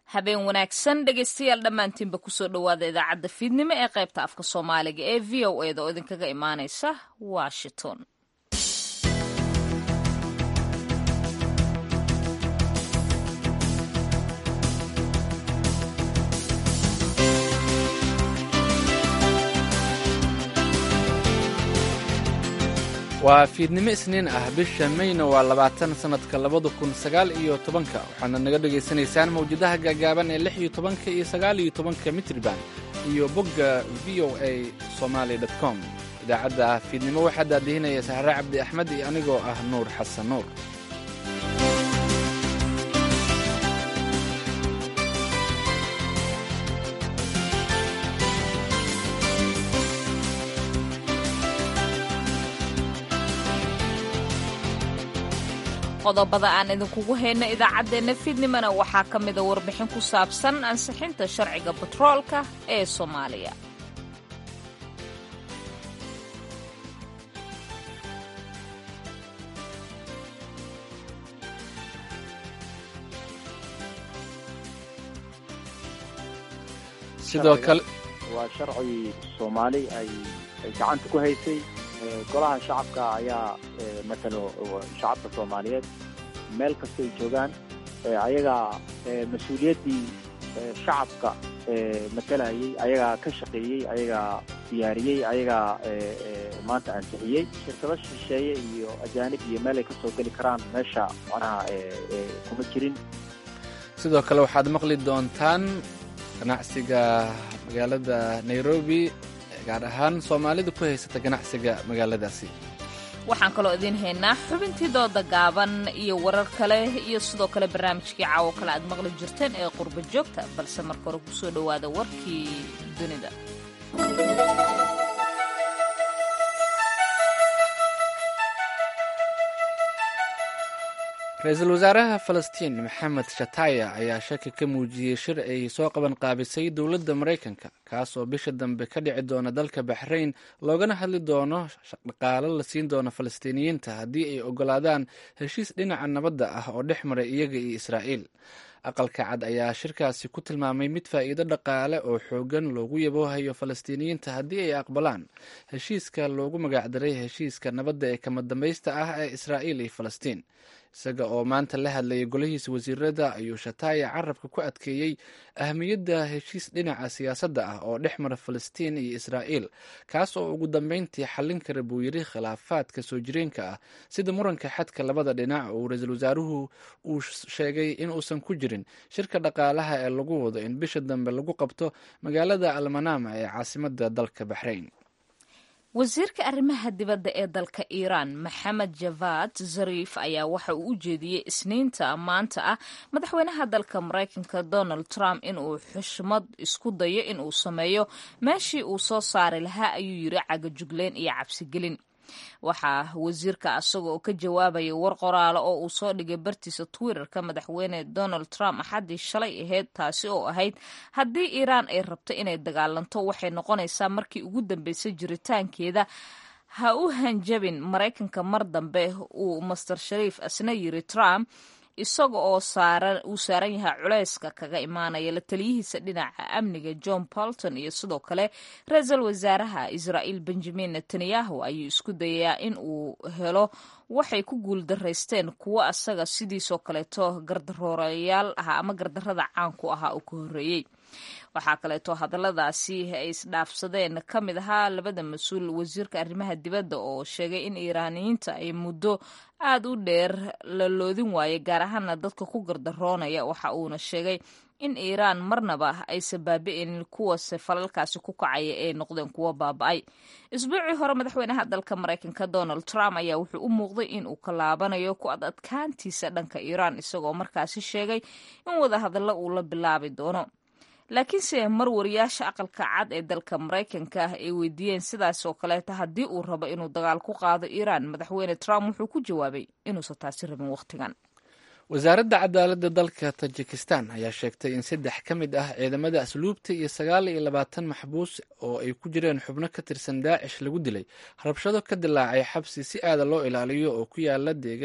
habeen wanaagsan dhegaystayaal dhammaantiinba kusoo dhowaada idaacadda fiidnimo ee qaybta afka soomaaliga ee v o eda oo idinkaga imaanaysa washington waa fiidnimo isniin ah bisha mayna waa labaatan sannadka labada kun sagaal iyo tobanka waxaana naga dhegaysanaysaan mawjadaha gaagaaban ee lix iyo tobanka iyo sagaal iyo tobanka mitriban iyo bogga v o a somaali com idaacadda fiidnimo waxaa daadihinaya sahre cabdi axmed iyo anigoo ah nuur xasan nuur qodobada aan idinkugu hayno idaacaddeenna fiidnimona waxaa ka mida warbixin ku saabsan ansixinta sharciga batroolka ee soomaaliya sidoo kale waa sharci soomaali ay ay gacanta ku haysay golaha shacabka ayaa matalo shacabka soomaaliyeed meel kasta ay joogaan ayagaa mas-uuliyaddii shacabka matalayay ayagaa ka shaqeeyey ayagaa diyaariyey ayagaa maanta ansixiyey shirkado shisheeye iyo ajaanib iyo meel ay ka soo geli karaan meesha macnaha kuma jirin sidoo kale waxaad maqli doontaan ganacsiga magaalada nairobi gaar ahaan soomaalida ku haysata ganacsiga magaaladaasi waxaan kaloo idiin haynaa xubintii dooda gaaban iyo warar kale iyo sidoo kale barnaamijkii caawo kale aad maqli jirteen ee qurba joogta balse marka hore kusoo dhowaada warkii dunida ra-iisul wasaaraha falastiin maxamed shataya ayaa shaki ka muujiyey shir ay soo qaban qaabisay dowladda maraykanka kaas oo bisha dambe ka dhici doona dalka baxrayn loogana hadli doono dhaqaalo la siin doono falastiiniyiinta haddii ay ogolaadaan heshiis dhinaca nabadda ah oo dhex maray iyaga iyo israa'iil aqalka cad ayaa shirkaasi ku tilmaamay mid faa'iido dhaqaale oo xoogan loogu yaboohayo falastiiniyiinta haddii ay aqbalaan heshiiska loogu magacdaray heshiiska nabadda ee kama dambaysta ah ee israa'iil iyo falastiin isaga oo maanta la hadlayay golihiisa wasiirada ayuu shataaya carabka ku adkeeyey ahamiyadda heshiis dhinaca siyaasadda ah oo dhex mara falastiin iyo israa'iil kaas oo ugu dambeyntii xallin kara buu yidhi khilaafaadka soo jireenka ah sida muranka xadka labada dhinac oo ra-iisul wasaaruhu uu sheegay in uusan ku jirin shirka dhaqaalaha ee lagu wado in bisha dambe lagu qabto magaalada almanama ee caasimadda dalka baxrayn wasiirka arrimaha dibadda ee dalka iiraan maxamed javad zariif ayaa waxa uu u jeediyey isniinta maanta ah madaxweynaha dalka maraykanka donald trump inuu xushmad isku dayo inuu sameeyo meeshii uu soo saari lahaa ayuu yiri cagajugleyn iyo cabsigelin waxaa wasiirka asaga oo ka jawaabaya war qoraalo oo uu soo dhigay bartiisa twitterka madaxweyne donald trump axaddii shalay ahayd taasi oo ahayd haddii iiraan ay rabto inay dagaalanto waxay noqonaysaa markii ugu dambeysay jiritaankeeda ha u hanjabin maraykanka mar dambe uu master shariif asna yiri trump isaga oo uu saaran yahay culeyska kaga imaanaya la taliyihiisa dhinaca amniga john bolton iyo sidoo kale ra-iisul wasaaraha israa'iil benjamin netanyahu ayuu isku dayayaa in uu helo waxay ku guuldaraysteen kuwo asaga sidiisoo kaleeto gardaroorayaal ah ama gardarada caanku ahaa uu ka horreeyey waxaa kaleeto hadalladaasi ay isdhaafsadeen ka mid ahaa labada mas-uul wasiirka arrimaha dibadda oo sheegay in iiraaniyiinta ay muddo aad u dheer la loodin waaye gaar ahaana dadka ku gardaroonaya waxa uuna sheegay in iiraan marnaba aysan baabi'inin kuwase falalkaasi ku kacaya ee noqdeen kuwo baaba'ay isbuucii hore madaxweynaha dalka maraykanka donald trump ayaa wuxuu u muuqday in uu ka laabanayo ku ad adkaantiisa dhanka iiraan isagoo markaasi sheegay in wadahadallo uu la bilaabi doono laakiinse mar wariyaasha aqalka cad ee dalka maraykanka ah ay weydiiyeen sidaas oo kaleeta haddii uu rabo inuu dagaal ku qaado iiraan madaxweyne trump wuxuu ku jawaabay inuusan taasi rabin wakhtigan wasaaradda cadaaladda dalka tajikistan ayaa sheegtay in saddex ka mid ah ciidamada asluubta iyo sagaal iyo labaatan maxbuus oo ay ku jireen xubno ka tirsan daacish lagu dilay rabshado ka dilaacay xabsi si aada loo ilaaliyo oo ku yaala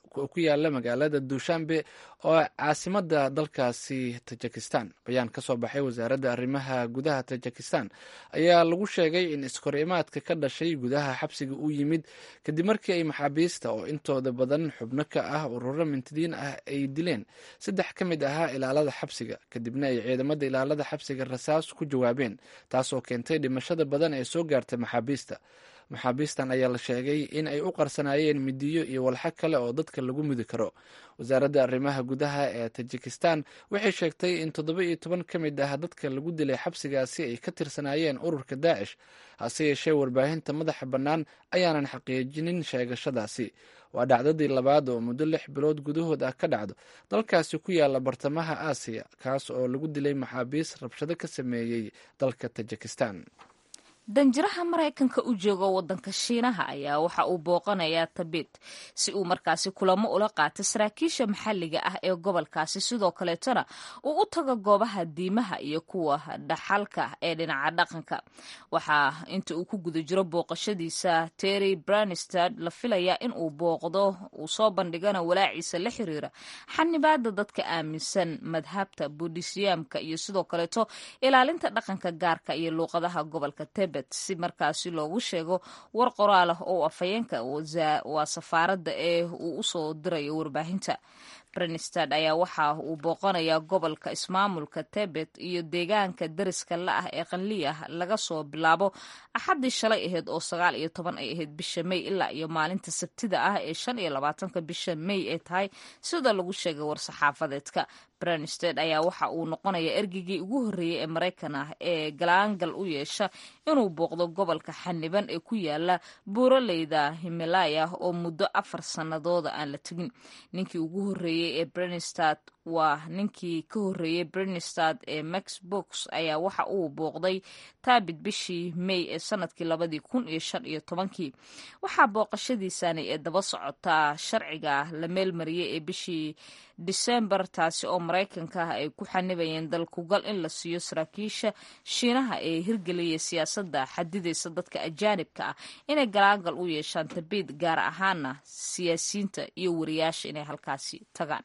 ku yaala magaalada duushanbe oo caasimada dalkaasi tajikistan bayaan ka soo baxay wasaaradda arrimaha gudaha tajikistan ayaa lagu sheegay in iskorimaadka ka dhashay gudaha xabsiga uu yimid kadib markii ay maxaabiista oo intooda badan xubno ka ah ururo mintidiin ah ay dileen saddex ka mid ahaa ilaalada xabsiga kadibna ay ciidamada ilaalada xabsiga rasaas ku jawaabeen taasoo keentay dhimashada badan ee soo gaartay maxaabiista maxaabiistan ayaa la sheegay in ay u qarsanaayeen midiyo iyo walxo kale oo dadka lagu mudi karo wasaaradda arrimaha gudaha ee tajikistan waxay sheegtay in toddoba iyo toban ka mid ah dadka lagu dilay xabsigaasi ay ka tirsanaayeen ururka daacish hase yeeshee warbaahinta madaxa bannaan ayaanan xaqiijinin sheegashadaasi waa dhacdadii labaad oo muddo lix bilood gudahood ah ka dhacdo dalkaasi ku yaala bartamaha aasiya kaas oo lagu dilay maxaabiis rabshado ka sameeyey dalka tajikistan danjiraha maraykanka u jooga wadanka shiinaha ayaa waxa uu booqanayaa tabit si uu markaasi kulamo ula qaato saraakiisha maxalliga ah ee gobolkaasi sidoo kaleetona uu u tago goobaha diimaha iyo kuwa dhaxalka ee dhinaca dhaqanka waxaa inta uu ku guda jiro booqashadiisa terry branistad la filayaa in uu booqdo uu soo bandhigana walaaciisa la xiriira xanibaada dadka aaminsan madhabta buudhisyaamka iyo sidoo kaleeto ilaalinta dhaqanka gaarka iyo luuqadaha gobolka tebet si markaasi loogu sheego war qoraal ah oo afhayeenka waa safaaradda ee uu usoo dirayo warbaahinta brenstad ayaa waxa uu booqanayaa gobolka ismaamulka tebet iyo deegaanka dariska la ah ee qanliya laga soo bilaabo axaddii shalay ahayd oo sagaal iyo toban ay ahayd bisha may ilaa iyo maalinta sabtida ah ee shan iyo labaatanka bisha may ay tahay sida lagu sheegay war-saxaafadeedka brenstad ayaa waxa uu noqonayaa ergeygii ugu horreeyey ee maraykan ah ee galaangal u yeesha inuu booqdo gobolka xaniban ee ku yaala buuraleyda himalaya oo muddo afar sannadooda aan la tegin ninkii ugu horreeyey ee brenstad waa ninkii ka horreeyey brenstad ee max box ayaa waxa uu booqday taabit bishii may ee sanadkii labadii kun iyo shan iyo tobankii waxaa booqashadiisani ee daba socotaa sharciga la meelmariyey ee bishii disembar taasi oo maraykanka ah ay ku xanibayeen dalkugal in la siiyo saraakiisha shiinaha ee hirgeliyay siyaasadda xadidaysa dadka ajaanibka ah inay galaangal u yeeshaan tabiid gaar ahaana siyaasiyiinta iyo wariyaasha inay halkaasi tagaan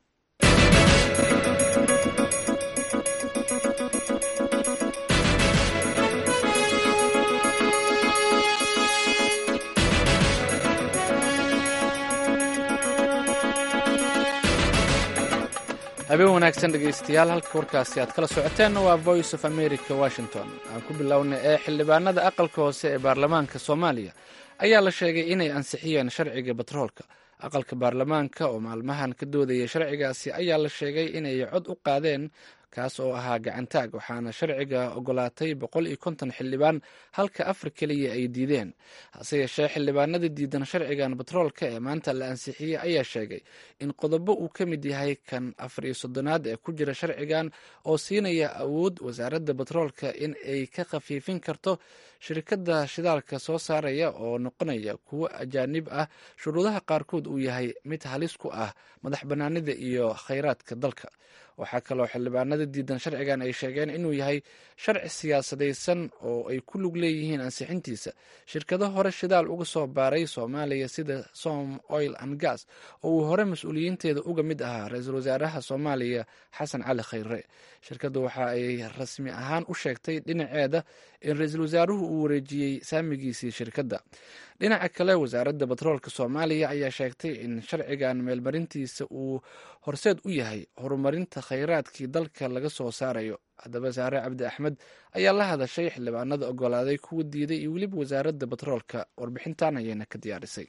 habeen wanaagsan dhegaystayaal halka warkaasi aad kala socoteenna waa voice of america washington aan ku bilowna ee xildhibaanada aqalka hoose ee baarlamaanka soomaaliya ayaa la sheegay inay ansixiyeen sharciga batroolka aqalka baarlamaanka oo maalmahan ka doodaya sharcigaasi ayaa la sheegay inay cod u qaadeen kaas oo ahaa gacantaag waxaana sharciga ogolaatay boqol iyo konton xildhibaan halka afar keliya ay diideen hase yeeshee xildhibaanada diidan sharcigan batroolka ee maanta la ansixiyey ayaa sheegay in qodobo uu ka mid yahay kan afar iyo soddonaad ee ku jira sharcigan oo siinaya awood wasaaradda batroolka in ay ka khafiifin karto shirkadda shidaalka soo saaraya oo noqonaya kuwo ajaanib ah shuruudaha qaarkood uu yahay mid halis ku ah madax bannaanida iyo khayraadka dalka waxaa kaloo xildhibaanada diidan sharcigan ay sheegeen inuu yahay sharci siyaasadaysan oo ay ku lug leeyihiin ansixintiisa shirkado hore shidaal uga soo baaray soomaaliya sida som oil and gas oo uu hore mas-uuliyiinteeda uga mid ahaa ra-iisul wasaaraha soomaaliya xasan cali khayre shirkaddu waxa ay rasmi ahaan u sheegtay dhinaceeda in ra-iisul wasaaruhu uu wareejiyey saamigiisii shirkadda dhinaca kale wasaaradda batroolka soomaaliya ayaa sheegtay in sharcigan meelmarintiisa uu horseed u yahay horumarinta khayraadkii dalka laga soo saarayo haddaba saare cabdi axmed ayaa la hadashay xildhibaanada ogolaaday kuwa diiday iyo weliba wasaaradda batroolka warbixintan ayayna ka diyaarisay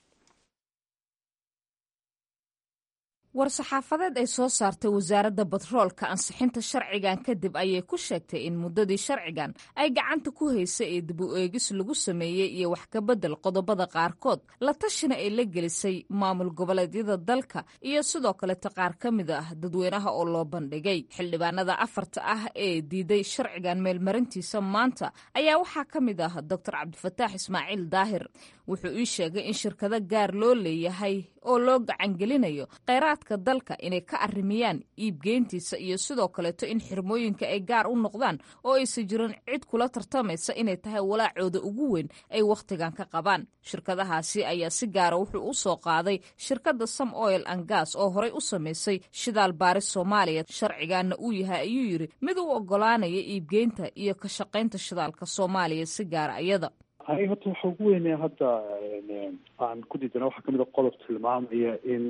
war-saxaafadeed ay soo saartay wasaaradda batroolka ansixinta sharcigan kadib ayay ku sheegtay in muddadii sharcigan ay gacanta ku haysay ee dib u eegis lagu sameeyey iyo wax ka beddel qodobada qaarkood la tashina ay la gelisay maamul goboleedyada dalka iyo sidoo kaleta qaar ka mid ah dadweynaha oo loo bandhigay xildhibaanada afarta ah ee diiday sharcigan meelmarintiisa maanta ayaa waxaa ka mid ah doctor cabdifataax ismaaciil daahir wuxuu ii sheegay in shirkado gaar loo leeyahay oo loo gacangelinayo kheyraadka dalka inay ka arrimiyaan iibgeyntiisa iyo sidoo kaleeto in xirmooyinka ay gaar u noqdaan oo aysan jirin cid kula tartamaysa inay tahay walaacooda ugu weyn ay wakhtigan ka qabaan shirkadahaasi ayaa si gaara wuxuu u soo qaaday shirkadda sam oil and gas oo horey u samaysay shidaal baaris soomaaliya sharcigaana uu yahay ayuu yidhi mid u ogolaanaya iibgeynta iyo ka shaqaynta shidaalka soomaaliya si gaara iyada aniga horta waxa ugu weynaya hadda aan ku diidana waxaa kamid a qodob tilmaamaya in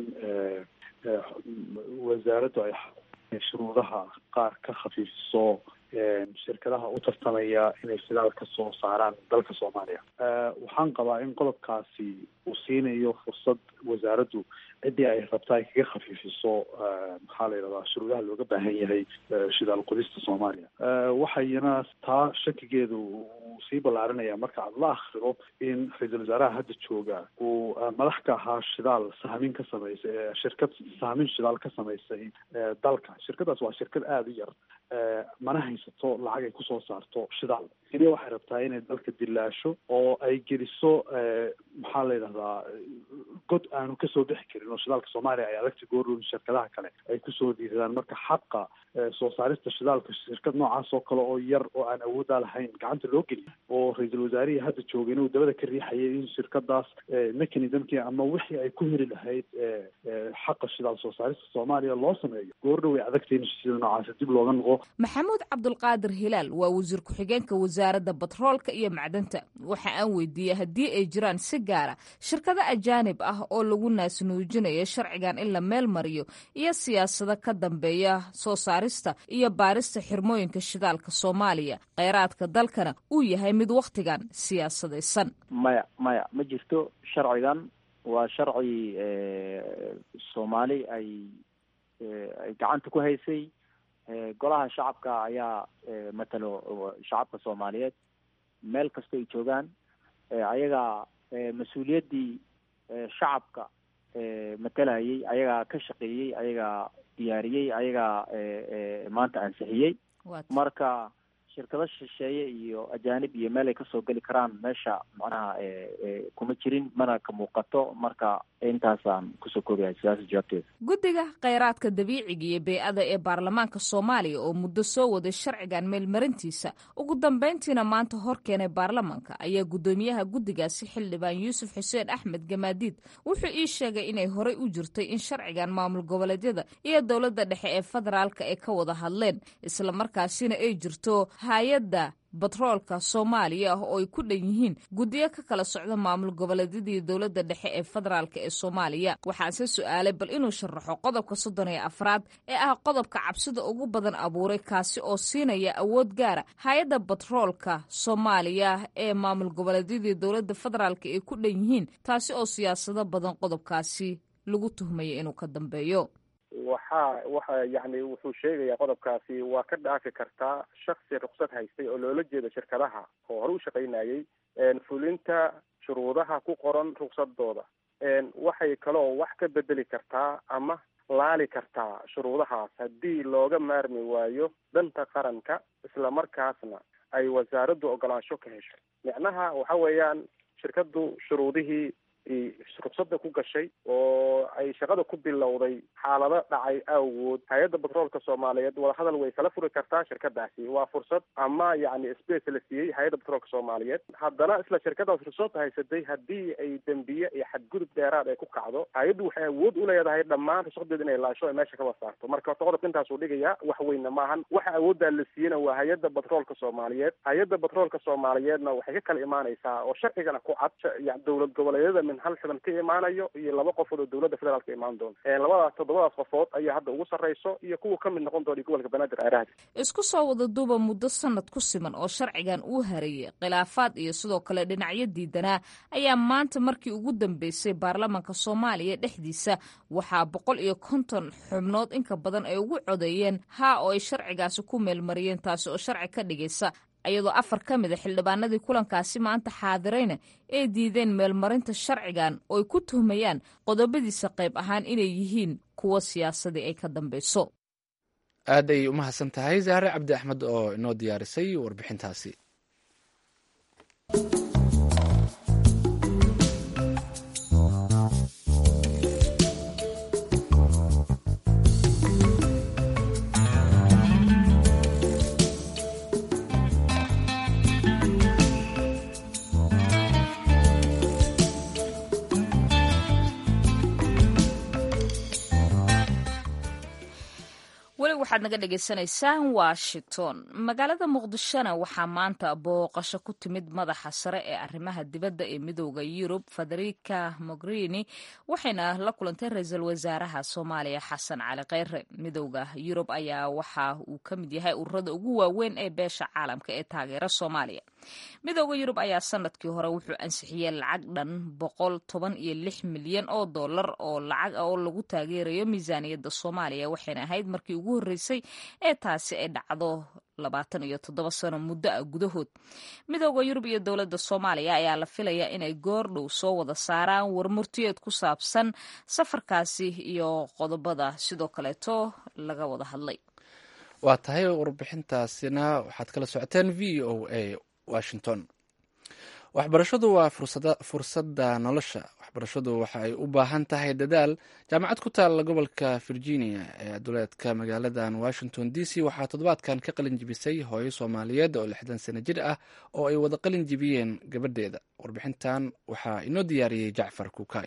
wasaaraddu ay shuruudaha qaar ka khafiifiso shirkadaha u tartamaya inay shidaal ka soo saaraan dalka soomaaliya waxaan qabaa in qodobkaasi uu siinayo fursad wasaaraddu ciddii ay rabta ay kaga khafiifiso maxaa la yidhahdaa shuruudaha looga baahan yahay shidaal qodista soomaaliya waxayna taa shakigeedu uu sii ballaarinaya marka aad la akhrido in ra-iisul wasaaraha hadda jooga uu madax ka ahaa shidaal sahmin ka samaysay shirkad sahmin shidaal ka samaysay dalka shirkadaas waa shirkad aada u yar mana haysato lacag ay kusoo saarto shidaal keliya waxay rabtaa inay dalka dilaasho oo ay geliso maxaa la yidhahdaa god aanu kasoo bixi karin oo shidaalka soomaaliya ay adagta goorun shirkadaha kale ay kusoo diidadaan marka xaqa soo saarista shidaalka shirkad noocaas oo kale oo yar oo aan awooddaa lahayn gacanta loo geliyo oo ra-iisul wasaarihii hadda joogay inuu dabada ka riixayay in shirkadaas mechanismkii ama wixii ay ku heli lahayd xaqa shidaal soo saarista soomaaliya loo sameeyo goordhow ay adagta in sida noocaas dib looga noqo maxamuud cabdulqaadir hilaal waa wasiir ku-xigeenka wasaaradda batroolka iyo macdanta waxa aan weydiiyey haddii ay jiraan si gaara shirkado ajaanib ah oo lagu naasnuujinayo sharcigan in la meel mariyo iyo siyaasado ka dambeeya soo saarista iyo baarista xirmooyinka shidaalka soomaaliya kheyraadka dalkana uu yahay mid wakhtigan siyaasadaysan maya maya ma jirto sharcigan waa sharci soomaali ay ay gacanta ku haysay golaha shacabka ayaa matalo shacabka soomaaliyeed meel kasta ay joogaan ayagaa mas-uuliyaddii shacabka matalayay ayagaa ka shaqeeyey ayagaa diyaariyey ayagaa maanta ansixiyey marka shirkado shisheeye iyo ajaanib iyo meel ay kasoo geli karaan meesha macnaha kuma jirin mana ka muuqato marka intaasaan kusoo koobayahay sidaasa jawaabteeda guddiga kheyraadka dabiiciga iyo bey-ada ee baarlamaanka soomaaliya oo muddo soo waday sharcigan meelmarintiisa ugu dambeyntiina maanta hor keenay baarlamaanka ayaa guddoomiyaha guddigaasi xildhibaan yuusuf xuseen axmed gamaadiid wuxuu ii sheegay inay horey u jirtay in sharcigan maamul goboleedyada iyo dowladda dhexe ee federaalka ay ka wada hadleen islamarkaasina ay jirto hay-adda batroolka soomaaliya ah oo ay ku dhan yihiin guddiyo ka kala socda maamul goboleedyadii dowladda dhexe ee federaalk ee soomaaliya waxaase su-aalay bal inuu sharaxo qodobka soddon iyo afraad ee ah qodobka cabsida ugu badan abuuray kaasi oo siinaya awood gaara hay-adda batroolka soomaaliya ee maamul goboleedyadii dowladda federaalk ay ku dhan yihiin taasi oo siyaasado badan qodobkaasi lagu tuhmaya inuu ka dambeeyo waxa waxa yani wuxuu sheegayaa qodobkaasi waa ka dhaafi kartaa shaksi ruksad haystay oo loola jeedo shirkadaha oo hore u shaqaynayay fulinta shuruudaha ku qoran ruksadooda waxay kaloo wax ka bedeli kartaa ama laali kartaa shuruudahaas haddii looga maarmi waayo danta qaranka islamarkaasna ay wasaaraddu ogolaansho ka hesho micnaha waxa weeyaan shirkaddu shuruudihii ruksada ku gashay oo ay shaqada ku bilowday xaalado dhacay awgood hay-adda batroolka soomaaliyeed wadahadal way kala furi kartaa shirkadaasi waa fursad ama yacni space la siiyey hay-adda batroolka soomaaliyeed haddana isla shirkadaas ruksad haysatay haddii ay dembiye iyo xadgudub dheeraad ay ku kacdo hay-addu waxay awood u leedahay dhammaan rusadeeda inay laasho ay meesha kaba saarto marka horta qodobka intaasuu dhigayaa wax weyna maahan waxa awooddaa la siiyena waa hay-adda batroolka soomaaliyeed hay-adda batroolka soomaaliyeedna waxay ka kala imaanaysaa oo sharcigana ku cad dowlad goboleedyada hal xidan ka imaanayo iyo laba qofood oo dowladda federaalk ka imaan doonto labadaas toddobadaas qofood ayaa hadda ugu sarreyso iyo kuwa ka mid noqon doona gobolka banaadir aaraha isku soo wada duuba muddo sanad ku siman oo sharcigan uu hareeyey khilaafaad iyo sidoo kale dhinacyo diidanaa ayaa maanta markii ugu dambeysay baarlamaanka soomaaliya dhexdiisa waxaa boqol iyo konton xubnood inka badan ay ugu codeeyeen haa oo ay sharcigaasi ku meelmariyeen taasi oo sharci ka dhigaysa iyadoo afar ka mid a xildhibaanadii kulankaasi maanta xaadirayna ay diideen meelmarinta sharcigan oo ay ku tuhmayaan qodobadiisa qayb ahaan inay yihiin kuwo siyaasadii ay ka dambeyso aad ayay u mahadsan tahay zahre cabdi axmed oo inoo diyaarisay warbixintaasi waxaad naga dhagaysanaysaan washington magaalada muqdishona waxaa maanta booqasho ku timid madaxa sare ee arrimaha dibadda ee midooda yurub federica mogherini waxayna la kulantay ra-iisul wasaaraha soomaaliya xasan cali kheyre midooda yurub ayaa waxa uu ka mid yahay ururada ugu waaweyn ee beesha caalamka ee taageera soomaaliya midooda yurub ayaa sanadkii hore wuxuu ansixiyey lacag dhan boqol toban iyo lix milyan oo dollar oo lacag ah oo lagu taageerayo miisaaniyadda soomaaliya waxayna ahayd markii ugu horreysay ee taasi ay dhacdo labaatan iyo toddoba sano muddo ah gudahood midooda yurub iyo dowladda soomaaliya ayaa la filayaa inay goordhow soo wada saaraan warmurtiyeed ku saabsan safarkaasi iyo qodobada sidoo kaleeto laga wada hadlay waa tahay warbixintaasina waxaad kala socoteen v o a washington waxbarashadu waa fursadda nolosha waxbarashadu waxa ay u baahan tahay dadaal jaamacad ku taalla gobolka virginia ee duleedka magaaladan washington d c waxaa toddobaadkan ka qalin jibisay hooyo soomaaliyeed oo lixdan sano jir ah oo ay wada qalin jibiyeen gabadheeda warbixintan waxaa inoo diyaariyey jacfar kuukay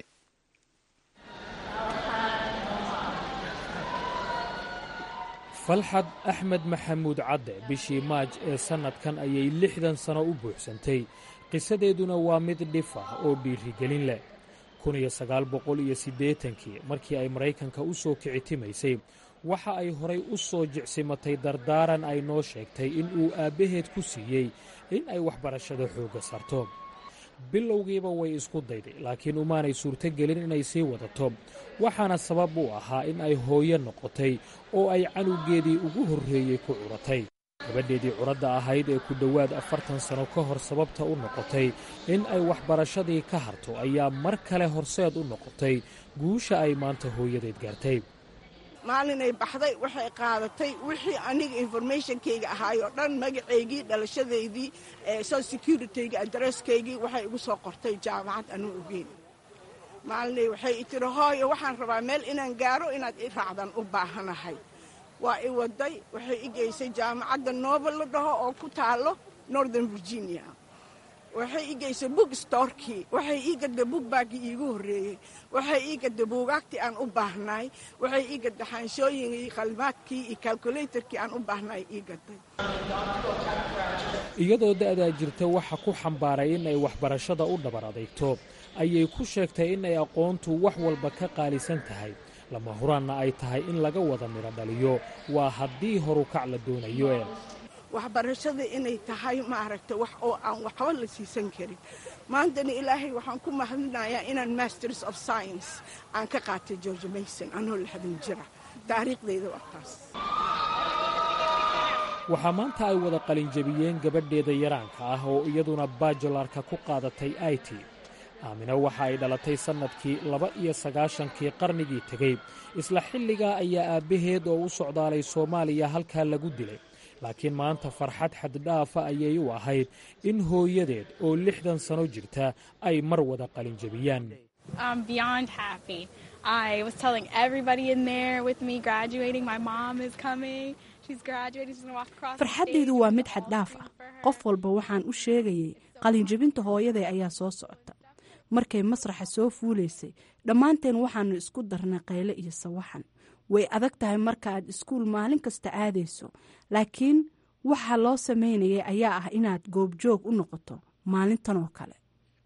falxad axmed maxamuud cadde bishii maaj ee sannadkan ayay lixdan sano u buuxsantay qisadeeduna waa mid dhif ah oo dhiirigelin leh kun iyo sagaal boqol iyo siddeetankii markii ay maraykanka u soo kicitimaysay waxa ay horay u soo jicsimatay dardaaran ay noo sheegtay in uu aabbaheed ku siiyey in ay waxbarashada xoogga sarto bilowgiiba way isku dayday laakiin umaanay suurtogelin inay sii wadato waxaana sabab u ahaa in ay hooyo noqotay oo ay canugeedii ugu horreeyey ku curatay gabadheedii curadda ahayd ee ku dhowaad afartan sano ka hor sababta u noqotay in ay waxbarashadii ka harto ayaa mar kale horseed u noqotay guusha ay maanta hooyadeed gaartay maalinay baxday waxay qaadatay wixii aniga informationkayga ahaayoo dhan magacaygii dhalashadaydii social securityga adresskaygii waxay igu soo qortay jaamacad anuu ogeyn maalinay waxay i tiri hooyo waxaan rabaa meel inaan gaaro inaad i raacdan u baahanahay waa i waday waxay i geysay jaamacadda noobel la dhaho oo ku taalo northern virginia waxay ii geysay book storkii waxay ii gadday bookbaggii iigu horreeyey waxay ii gadday buugaagtii aan u baahnaay waxay ii gadday xaanshooyinkii qalmaadkii iyo calculatorkii aan u baahnaay ii gadday iyadoo da'daa jirta waxa ku xambaaray in ay waxbarashada u dhabar adeegto ayay ku sheegtay in ay aqoontu wax walba ka qaalisan tahay lama huraanna ay tahay in laga wada midho dhaliyo waa haddii horukac la doonayo e waxbarashada inay tahay maaragtay wax oo aan waxba la siisan karin maantana ilaahay waxaan ku mahadinayaa inaan masters of science aan ka qaatay george mason anoo lixdan jira taariikhdayda waa taas waxaa maanta ay wada qalinjabiyeen gabadheeda yaraanka ah oo iyaduna bajolarka ku qaadatay i t aamina waxa ay dhalatay sannadkii laba iyo sagaashankii qarnigii tegey isla xilligaa ayaa aabbaheed oo u socdaalay soomaaliya halkaa lagu dilay laakiin maanta farxad xaddhaafa ayay u ahayd in hooyadeed oo lixdan sano jirta ay mar wada qalinjabiyaan farxaddaydu waa mid xaddhaaf ah qof walba waxaan u sheegayay qalinjabinta hooyaday ayaa soo socota markay masraxa soo fuulaysay dhammaanteen waxaannu isku darnay qayle iyo sawaxan way adag tahay marka aad iskuul maalin kasta aadayso laakiin waxa loo samaynayay ayaa ah inaad goobjoog u noqoto maalintan oo kale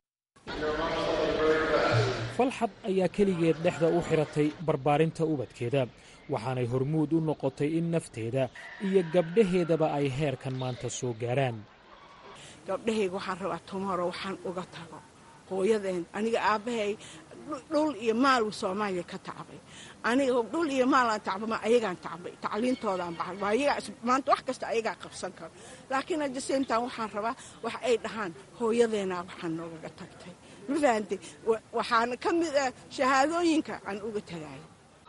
falxad ayaa keligeed dhexda u xiratay barbaarinta ubadkeeda waxaanay hormuud u noqotay in nafteeda iyo gabdhaheedaba ay heerkan maanta soo gaaraan gabdhahayga waxaan rabaa tomoro waxaan uga tago hooyadeen aniga aabbahay dhul iyo maal soomaaliya ka tacbay aniga dhul iyo maalaan tacbama ayagaan tacbay tacliintoodaan baxay maanta wax kasta ayagaa qabsan karo laakiin hadda seyntan waxaan rabaa wax ay dhahaan hooyadeenaa waxaan noogaga tagtay ma fahantay waxaana ka mid ah shahaadooyinka aan uga tagayo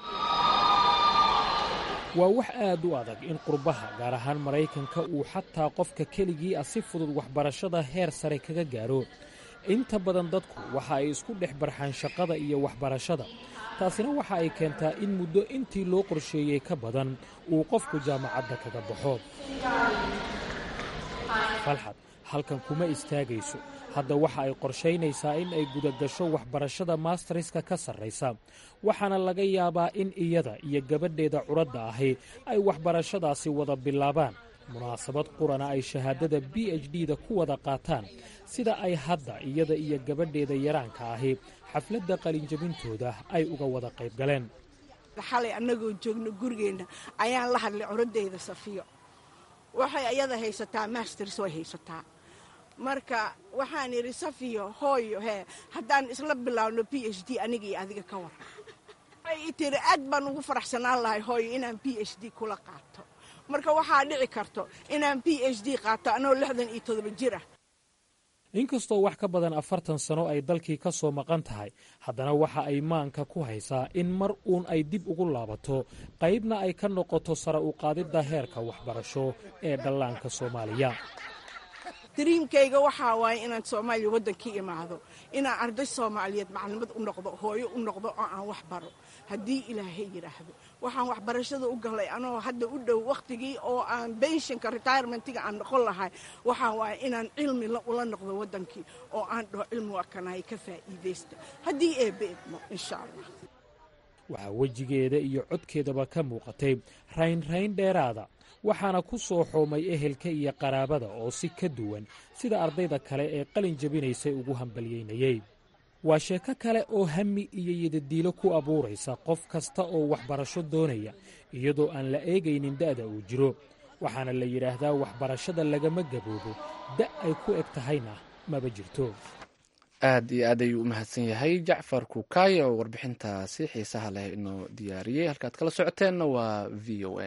waa wax aad u adag in qurbaha gaar ahaan maraykanka uu xataa qofka keligii ah si fudud waxbarashada heer sare kaga gaaro inta badan dadku waxa ay isku dhex barxaan shaqada iyo waxbarashada taasina waxa ay keentaa in muddo intii loo qorsheeyey ka badan uu qofku jaamacadda kaga baxo falxad halkan kuma istaagayso hadda waxa ay qorshaynaysaa in ay gudagasho waxbarashada maastariska ka sarraysa waxaana laga yaabaa in iyada iyo gabadheeda curadda ahi ay waxbarashadaasi wada bilaabaan munaasabad qurana ay shahaadada b h d da ku wada qaataan sida ay hadda iyada iyo gabadheeda yaraanka ahi xafladda qalinjabintooda ay uga wada qayb galeen xalay annagoo joogno gurigeenna ayaan la hadlay curadeyda safiyo waxay ayada haysataa masters way haysataa marka waxaan idhi safiyo hooyo hee haddaan isla bilaabno b h d aniga iyo adiga ka waran waxay i tiri aad baan ugu faraxsanaan lahay hooyo inaan b h d kula qaato marka waxaa dhici karto inaan b h d qaato anoo lixdan iyo todoba jir ah inkastoo wax ka badan afartan sano ay dalkii ka soo maqan tahay haddana waxa ay maanka ku haysaa in mar uun ay dib ugu laabato qaybna ay ka noqoto sare u qaadidda heerka waxbarasho ee dhallaanka soomaaliya dariimkayga waxaa waaye inaan soomaaliya waddankii imaado inaan arday soomaaliyeed maclimad u noqdo hooyo u noqdo oo aan wax baro haddii ilaahay yidhaahdo waxaan waxbarashada u galay anoo hadda u dhow wakhtigii oo aan benshinka retirementiga aan noqon lahay waxaa waaye inaan cilmi ula noqdo waddankii oo aan dhaho cilmi waa kanahay ka faa'iidaysta haddii eebbe idmo insha allah waxaa wejigeeda iyo codkeedaba ka muuqatay raynrayn dheeraada waxaana ku soo xoomay ehelka iyo qaraabada oo si ka duwan sida ardayda kale ee qalin jabinaysay ugu hambalyeynayey waa sheeko kale oo hami iyo yadadiilo ku abuuraysa qof kasta oo waxbarasho doonaya iyadoo aan la eegaynin da'da uu jiro waxaana la yidhaahdaa waxbarashada lagama gaboobo da' ay ku eg tahayna maba jirto aad iyo aad ayuu u mahadsan yahay jacfar kukaay oo warbixintaasi xiisaha leh inoo diyaariyey halkaad kala socoteenna waa v o a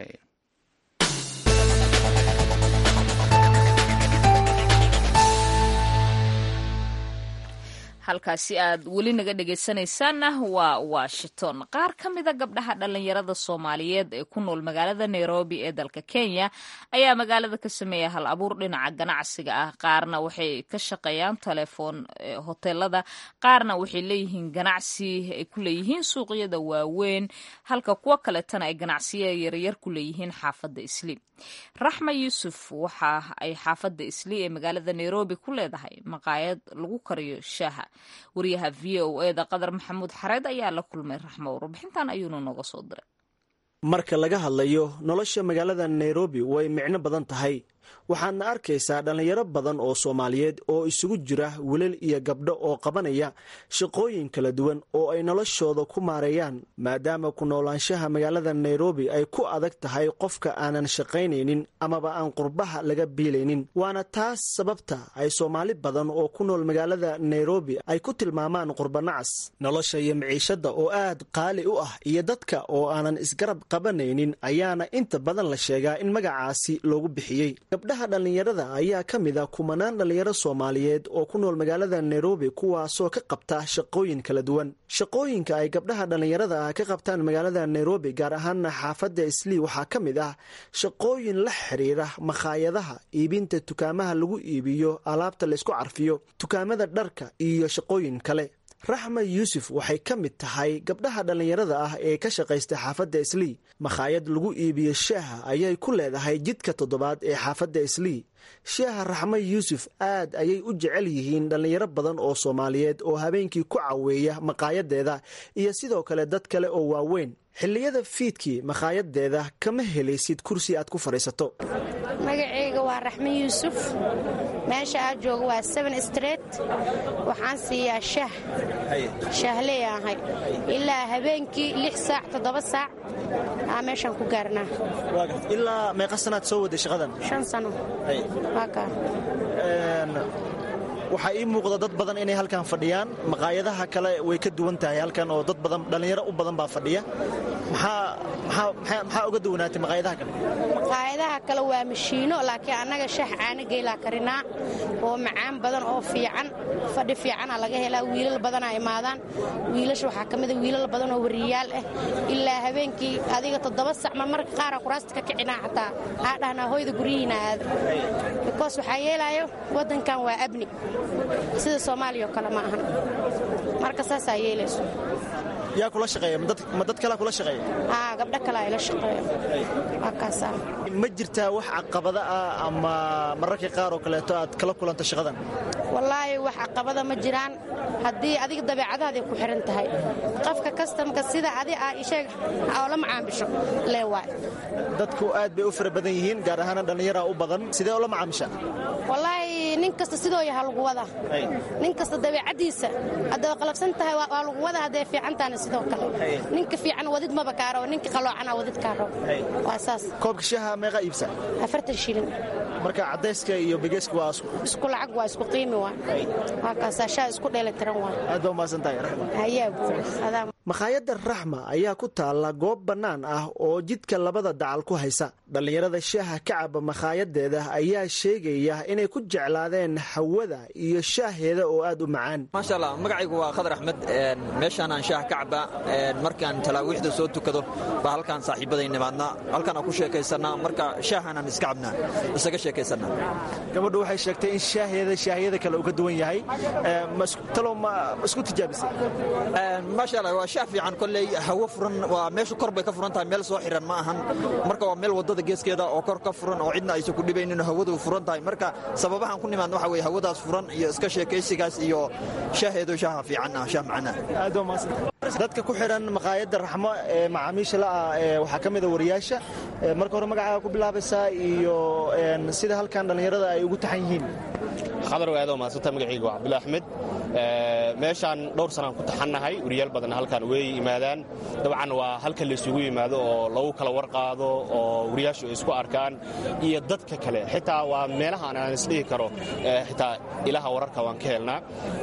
halkaasi aad weli naga dhegaysanaysaanna waa washington qaar ka mida gabdhaha dhallinyarada soomaaliyeed ee ku nool magaalada nairobi ee dalka kenya ayaa magaalada ka sameeya hal abuur dhinaca ganacsiga ah qaarna waxay ka shaqeeyaan telefoon hoteelada qaarna waxay leeyihiin ganacsi ay ku leeyihiin suuqyada waaweyn halka kuwo kaletana ay ganacsiya yaryar ku leeyihiin xaafadda isli raxma yuusuf waxa ay xaafadda isli ee magaalada nairobi ku leedahay maqaayad lagu kariyo shaaha wariyaha v o eda qadar maxamuud xareed ayaa la kulmay raxmo warbixintan ayuuna nooga soo diray marka laga hadlayo nolosha magaalada nairobi way micno badan tahay waxaadna arkaysaa dhallinyaro badan oo soomaaliyeed oo isugu jira wilal iyo gabdho oo qabanaya shaqooyin kala duwan oo ay noloshooda ku maareeyaan maadaama ku noolaanshaha magaalada nairobi ay ku adag tahay qofka aanan shaqaynaynin amaba aan qurbaha laga biilaynin waana taas sababta ay soomaali badan oo ku nool magaalada nairobi ay ku tilmaamaan qurbanacas nolosha iyo miciishadda oo aad qaali u ah iyo dadka oo aanan isgarab qabanaynin ayaana inta badan la sheegaa in magacaasi loogu bixiyey gabdhaha dhallinyarada ayaa ka mid a kumanaan dhallinyaro soomaaliyeed oo ku nool magaalada nairobi kuwaasoo ka qabta shaqooyin kala duwan shaqooyinka ay gabdhaha dhallinyarada ah ka qabtaan magaalada nairobi gaar ahaana xaafadda islii waxaa ka mid ah shaqooyin la xiriira makhaayadaha iibinta dukaamaha lagu iibiyo alaabta laysku carfiyo dukaamada dharka iyo shaqooyin kale raxma yuusuf waxay ka mid tahay gabdhaha dhallinyarada ah ee ka shaqaysta xaafadda islii makhaayad lagu iibiyo shaaha ayay ku leedahay jidka toddobaad ee xaafadda islii shaaha raxma yuusuf aad ayay u jecel yihiin dhallinyaro badan oo soomaaliyeed oo habeenkii ku caweeya makaayadeeda iyo sidoo kale dad kale oo waaweyn xilliyada fiidkii makhaayaddeeda kama helaysid kursi aad ku fadhiisato magacayga waa raxme yuusuf meesha aad jooga waa seven street waxaan siiyaa shah shaahley ahay ilaa habeenkii lix saac toddoba saac aa meeshaan ku gaarnaa ilaa meeqa sanaad soo waday shaqadan shan sano waa kaa waxaa ii muuqda dad badan inay halkan fadhiyaan maqaayadaha kale way ka duwan tahay halkan oo dad badan dhallinyaro u badan baa fadhiya maxaa uga duwanaatay maqaayadaha kale maqaayadaha kale waa mashiino laakiin annaga shaah caano geylaa karinaa oo macaan badan oo fiican fadhi fiicana laga helaa wiilal badanaa imaadaan wiilasha waxaa ka mida wiilal badan oo wariyaal ah ilaa habeenkii adiga toddoba sac ma marka qaara kuraasta ka kicinaa xataa aa dhahnaa hoyda guryihiina aada bikoos waxaa yeelaayo waddankan waa abni sida soomaaliya oo kale ma ahan marka saasaa yeelayso yaa kula shaqeeya ma dad kalea kula shaqeeya haa gabdho kalea ila shaqeeya waa kaasaa ma jirtaa wax caqabada ah ama mararka qaar oo kaleeto aad kala kulanta shaqadan wallaahi wax caqabada ma jiraan haddii adiga dabeecadahaday ku xihan tahay qofka kastamka sida adi ah isheeg oo la macaamisho lee waay dadku aad bay u fara badan yihiin gaar ahaana dhallinyaraa u badan sidee oo la macaamisha wallaahi nin kasta sidoo yaha lagu wada nin kasta dabeecaddiisa hadday qalabsan tahay waa lagu wada hadday fiican tahana sidoo kale ninka fiican wadid maba kaaro ninka qaloocana wadid kaaro waa saas koobka shaha meeqa iibsa afartan shilin marka caddayska iyo bigeyska waa isku lacag waa isku qiimi waa waa kaasaa shaha isku dheelitiran waa aad baa umahadsan tahay raxma hayaa buur adaa makhaayadda raxma ayaa ku taalla goob bannaan ah oo jidka labada dacal ku haysa dhallinyarada shaaha ka caba makhaayaddeeda ayaa sheegaya inay ku jeclaadeen hawada iyo shaaheeda oo aad u macaan maasha allah magacaygu waa khadar axmed meeshaanaan shaah ka cabaa markaan talaawiixda soo tukado baa halkaan saaxiibaday nimaadnaa halkaan aan ku sheekaysannaa marka shaahanaan iska cabnaa isaga sheekaysannaa gabadhu waxay sheegtay in shaaheeda shaahiyada kale uu ka duwan yahay talow ma isku tijaabisay maasha allah waa shaah fiican kolley hawo furan waa meesha kor bay ka furan tahay meel soo xiran ma ahan marka waa meel waddada geeskeeda oo kor ka furan oo cidna aysan ku dhibaynin hawadu furan tahay marka sababahaan ku nimaadna waxa weye hawadaas furan iyo iska sheekaysigaas iyo shaaheedu shaaha fiican ah shaah macana aad waa mahadsan dadka ku xidhan maqaayadda raxmo ee macaamiisha la'ah waxaa ka mida wariyaasha marka hore magacaaga ku bilaabaysaa iyo sida halkan dhallinyarada ay ugu taxan yihiin khadar waad oo mahadsanta magacayga waa cabdulla axmed meeshaan dhowr sanaan ku taxannahay wariyaal badan halkaan way yimaadaan dabcan waa halka laysugu yimaado oo lagu kala warqaado oo wariyaashu ay isku arkaan iyo dadka kale xitaa waa meelaha aan isdhihi karo xitaa ilaha wararka waan ka helnaa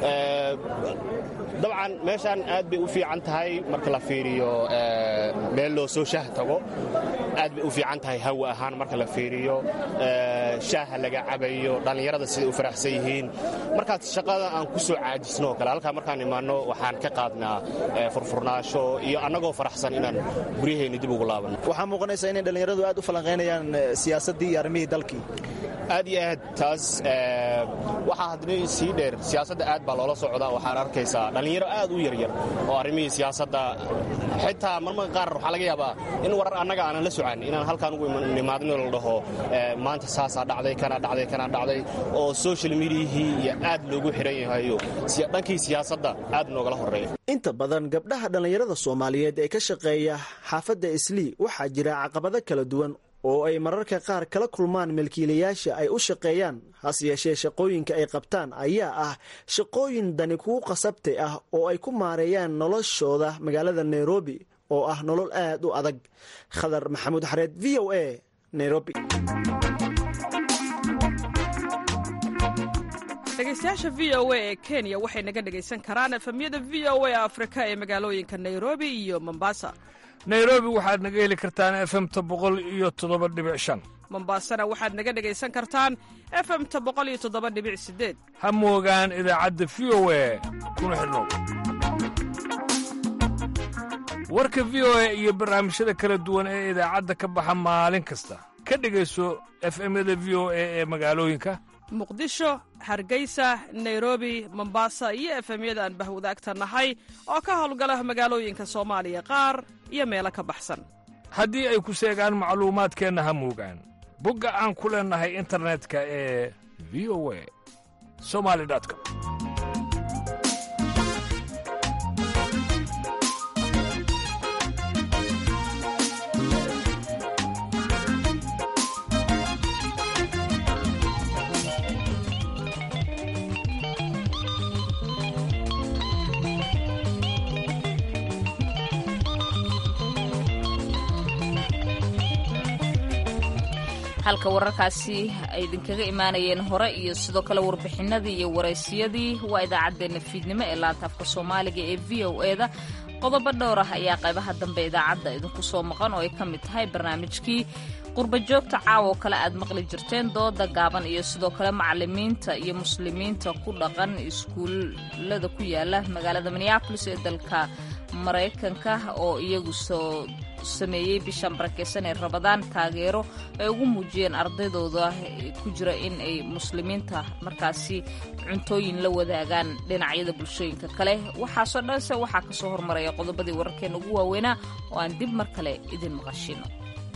dabcan meeshaan aad bay u fiican tahay marka la fiiriyo meel loo soo shaah tago aad bay u fiican tahay hawa ahaan marka la fiiriyo shaaha laga cabayo dhallinyarada siday u faraxsan yihiin markaad shaqada aan ku soo caajisno oo kale halkaa markaan imaanno waxaan ka qaadnaa furfurnaasho iyo annagoo faraxsan inaan guryaheenni dib ugu laabanno waxaa muuqanaysaa inay dhallinyaradu aad u falanqaynayaan siyaasaddii iyo arrimihii dalkii aad iyo aad taas waxaa haddana sii dheer siyaasadda aad baa loola socdaa waxaan arkaysaa dhallinyaro aad u yaryar oo arrimihii siyaasadda xitaa marmarka qaar waxaa laga yaabaa in warar annaga aanan la socan inaan halkaan ugu nimaadno la dhaho maanta saasaa dhacday kana dhacday kana dhacday oo social mediahii iyo aad loogu xiran yahayo dhankii siyaasadda aad noogala horreeya inta badan gabdhaha dhallinyarada soomaaliyeed ee ka shaqeeya xaafadda islii waxaa jira caqabado kala duwan oo ay mararka qaar kala kulmaan milkiilayaasha ay u shaqeeyaan hase yeeshee shaqooyinka ay qabtaan ayaa ah shaqooyin dani kugu qasabtay ah oo ay ku maareeyaan noloshooda magaalada nairobi oo ah nolol aad u adag khadar maxamuud xareed v o a nairobi dhegeystayaasha v o a ee kenya waxay naga dhegaysan karaan efemyada v o a afrika ee magaalooyinka nairobi iyo mombasa nairobi waxaad naga heli kartaan efemta boqol iyo toddoba dhibic shan mombasana waxaad naga dhegaysan kartaan efemta boqol iyo toddoba dhibic sideed ha moogaan idaacadda v o a kuna xidhnow warka v o a iyo barnaamijyada kala duwan ee idaacadda ka baxa maalin kasta ka dhegayso efemyada v o a ee magaalooyinka muqdisho hargeysa nairobi mombasa iyo efemyada aan bahwadaagta nahay oo ka howlgala magaalooyinka soomaaliya qaar iyo meelo ka baxsan haddii ay ku seegaan macluumaadkeenna ha moogaan bogga aan ku leennahay internetka ee v o a somali com halka wararkaasi ay idinkaga imaanayeen hore iyo sidoo kale warbixinadii iyo waraysiyadii waa idaacaddeenna fiidnimo ee laanta afka soomaaliga ee v o e da qodobo dhowr ah ayaa qaybaha dambe idaacadda idinku soo maqan oo ay ka mid tahay barnaamijkii qurba joogta caawa oo kale aad maqli jirteen dooda gaaban iyo sidoo kale macalimiinta iyo muslimiinta ku dhaqan iskuullada ku yaala magaalada minneabolis ee dalka maraykanka oo iyagu soo sameeyey bishan barakeysan ee rabadaan taageero ay ugu muujiyeen ardaydooda ku jira in ay muslimiinta markaasi cuntooyin la wadaagaan dhinacyada bulshooyinka kale waxaasoo dhanse waxaa kasoo hormaraya qodobadii wararkeena ugu waaweynaa oo aan dib mar kale idin maqashino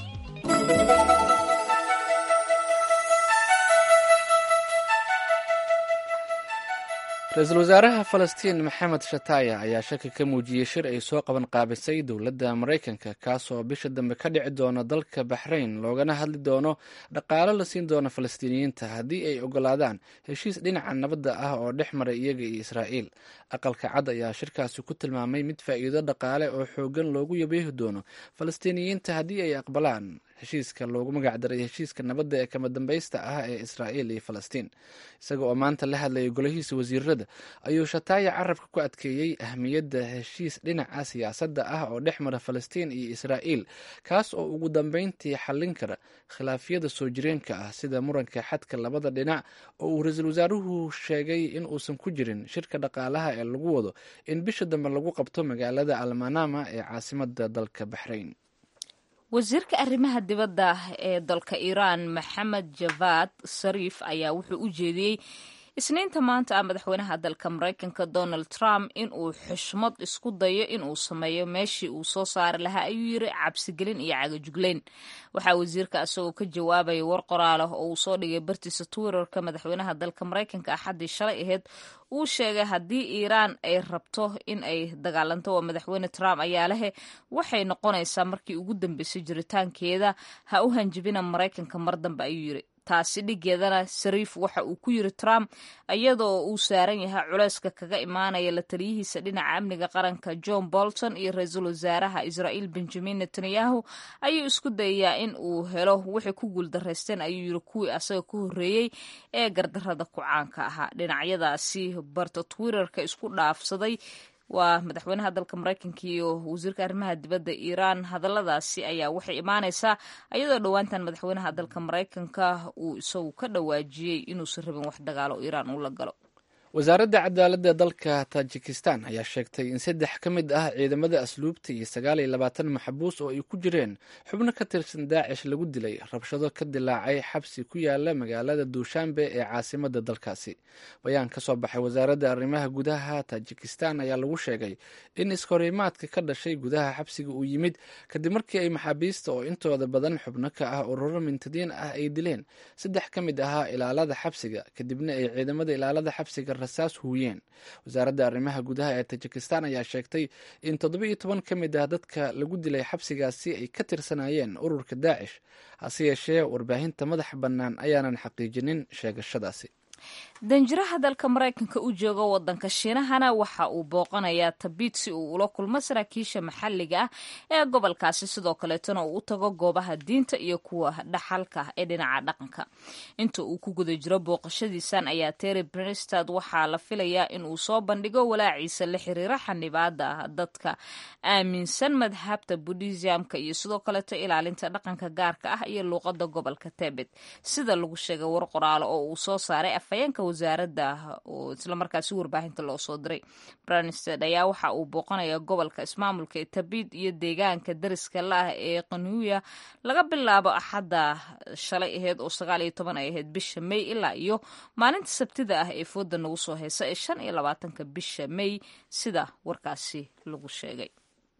ra-iisul wasaaraha falastiin maxamed shataya ayaa shaki ka muujiyey shir ay soo qaban qaabisay dowladda maraykanka kaasoo bisha dambe ka dhici doono dalka baxrayn loogana hadli doono dhaqaalo la siin doono falastiiniyiinta haddii ay ogolaadaan heshiis dhinaca nabadda ah oo dhex maray iyaga iyo israa'iil aqalka cad ayaa shirkaasi ku tilmaamay mid faa'iido dhaqaale oo xoogan loogu yabeehi doono falastiiniyiinta haddii ay aqbalaan heshiiska loogu magacdaray heshiiska nabadda ee kama dambaysta ah ee israa'iil iyo falastiin isaga oo maanta la hadlayay golahiisa wasiirada ayuu shataaya carabka ku adkeeyey ahmiyadda heshiis dhinaca siyaasadda ah oo dhex mara falastiin iyo israa'iil kaas oo ugu dambeyntii xallin kara khilaafyada soo jireenka ah sida muranka xadka labada dhinac oo uu ra-iisul wasaaruhu sheegay in uusan ku jirin shirka dhaqaalaha ee lagu wado in bisha dambe lagu qabto magaalada almanama ee caasimada dalka baxrayn wasiirka arrimaha dibadda ee dalka iiraan maxamed javad sariif ayaa wuxuu u jeediyey isniinta maanta ah madaxweynaha dalka maraykanka donald trump in uu xushmad isku dayo inuu sameeyo meeshii uu soo saari lahaa ayuu yiri cabsigelin iyo cagajugleyn waxaa wasiirka isagoo ka jawaabaya war qoraal ah oo uu soo dhigay bartiisa twitterka madaxweynaha dalka maraykanka axaddii shalay ahayd uu sheegay haddii iiraan ay rabto in ay dagaalanto waa madaxweyne trump ayaa lehe waxay noqonaysaa markii ugu dambeysay jiritaankeeda ha u hanjibina maraykanka mar dambe ayuu yiri taasi dhigeedana sariif waxa uu ku yiri trump iyadoo uu saaran yahay culeyska kaga imaanaya la taliyihiisa dhinaca amniga qaranka john bolton iyo ra-iisul wasaaraha israa'iil benjamin netanyahu ayuu isku dayayaa in uu helo waxay ku guuldaraysteen ayuu yiri kuwii asaga ku horreeyey ee gardarada ku caanka ahaa dhinacyadaasi barta twitterka isku dhaafsaday waa madaxweynaha dalka maraykanka iyo wasiirka arrimaha dibadda iiraan hadalladaasi ayaa waxay imaanaysaa iyadoo dhowaantan madaxweynaha dalka maraykanka uu isagu ka dhawaajiyey inuusan rabin wax dagaalo iiraan uu la galo wasaaradda cadaaladda dalka tajikistan ayaa sheegtay in saddex ka mid ah ciidamada asluubta iyo sagaal iyo labaatan maxbuus oo ay ku jireen xubno ka tirsan daacish lagu dilay rabshado ka dilaacay xabsi ku yaala magaalada duushaanbe ee caasimada dalkaasi bayaan ka soo baxay wasaaradda arrimaha gudaha tajikistan ayaa lagu sheegay in iskahorimaadka ka dhashay gudaha xabsiga uu yimid kadib markii ay maxaabiista oo intooda badan xubno ka ah ururo mintadiin ah ay dileen saddex ka mid ahaa ilaalada xabsiga kadibna ay ciidamada ilaalada xabsiga rasaas huuyeen wasaaradda arrimaha gudaha ee tajikistan ayaa sheegtay in toddoba iyo toban ka mid ah dadka lagu dilay xabsigaasi ay ka tirsanayeen ururka daacish hase yeeshee warbaahinta madaxa bannaan ayaanan xaqiijinin sheegashadaasi danjiraha dalka maraykanka u jooga wadanka shiinahana waxa uu booqanayaa tabiid si uu ula kulmo saraakiisha maxalliga ah ee gobolkaasi sidoo kaleetona uu u tago goobaha diinta iyo kuwa dhaxalka ee dhinaca dhaqanka inta uu ku guda jiro booqashadiisan ayaa terry brinstad waxaa la filayaa in uu soo bandhigo walaaciisa la xiriira xanibaada dadka aaminsan madhabta buddhismka iyo sidoo kaleeto ilaalinta dhaqanka gaarka ah iyo luuqada gobolka tebet sida lagu sheegay war qoraalo oo uu soo saaray afhayeenka wasaaradda oo islamarkaasi warbaahinta loo soo diray bransted ayaa waxa uu booqanaya gobolka ismaamulka ee tabid iyo deegaanka dariska la-ah ee qanuuya laga bilaabo axadda shalay aheyd oo sagaal iyo toban ay ahayd bisha may ilaa iyo maalinta sabtida ah ee fooda nagu soo heysa ee shan iyo labaatanka bisha may sida warkaasi lagu sheegay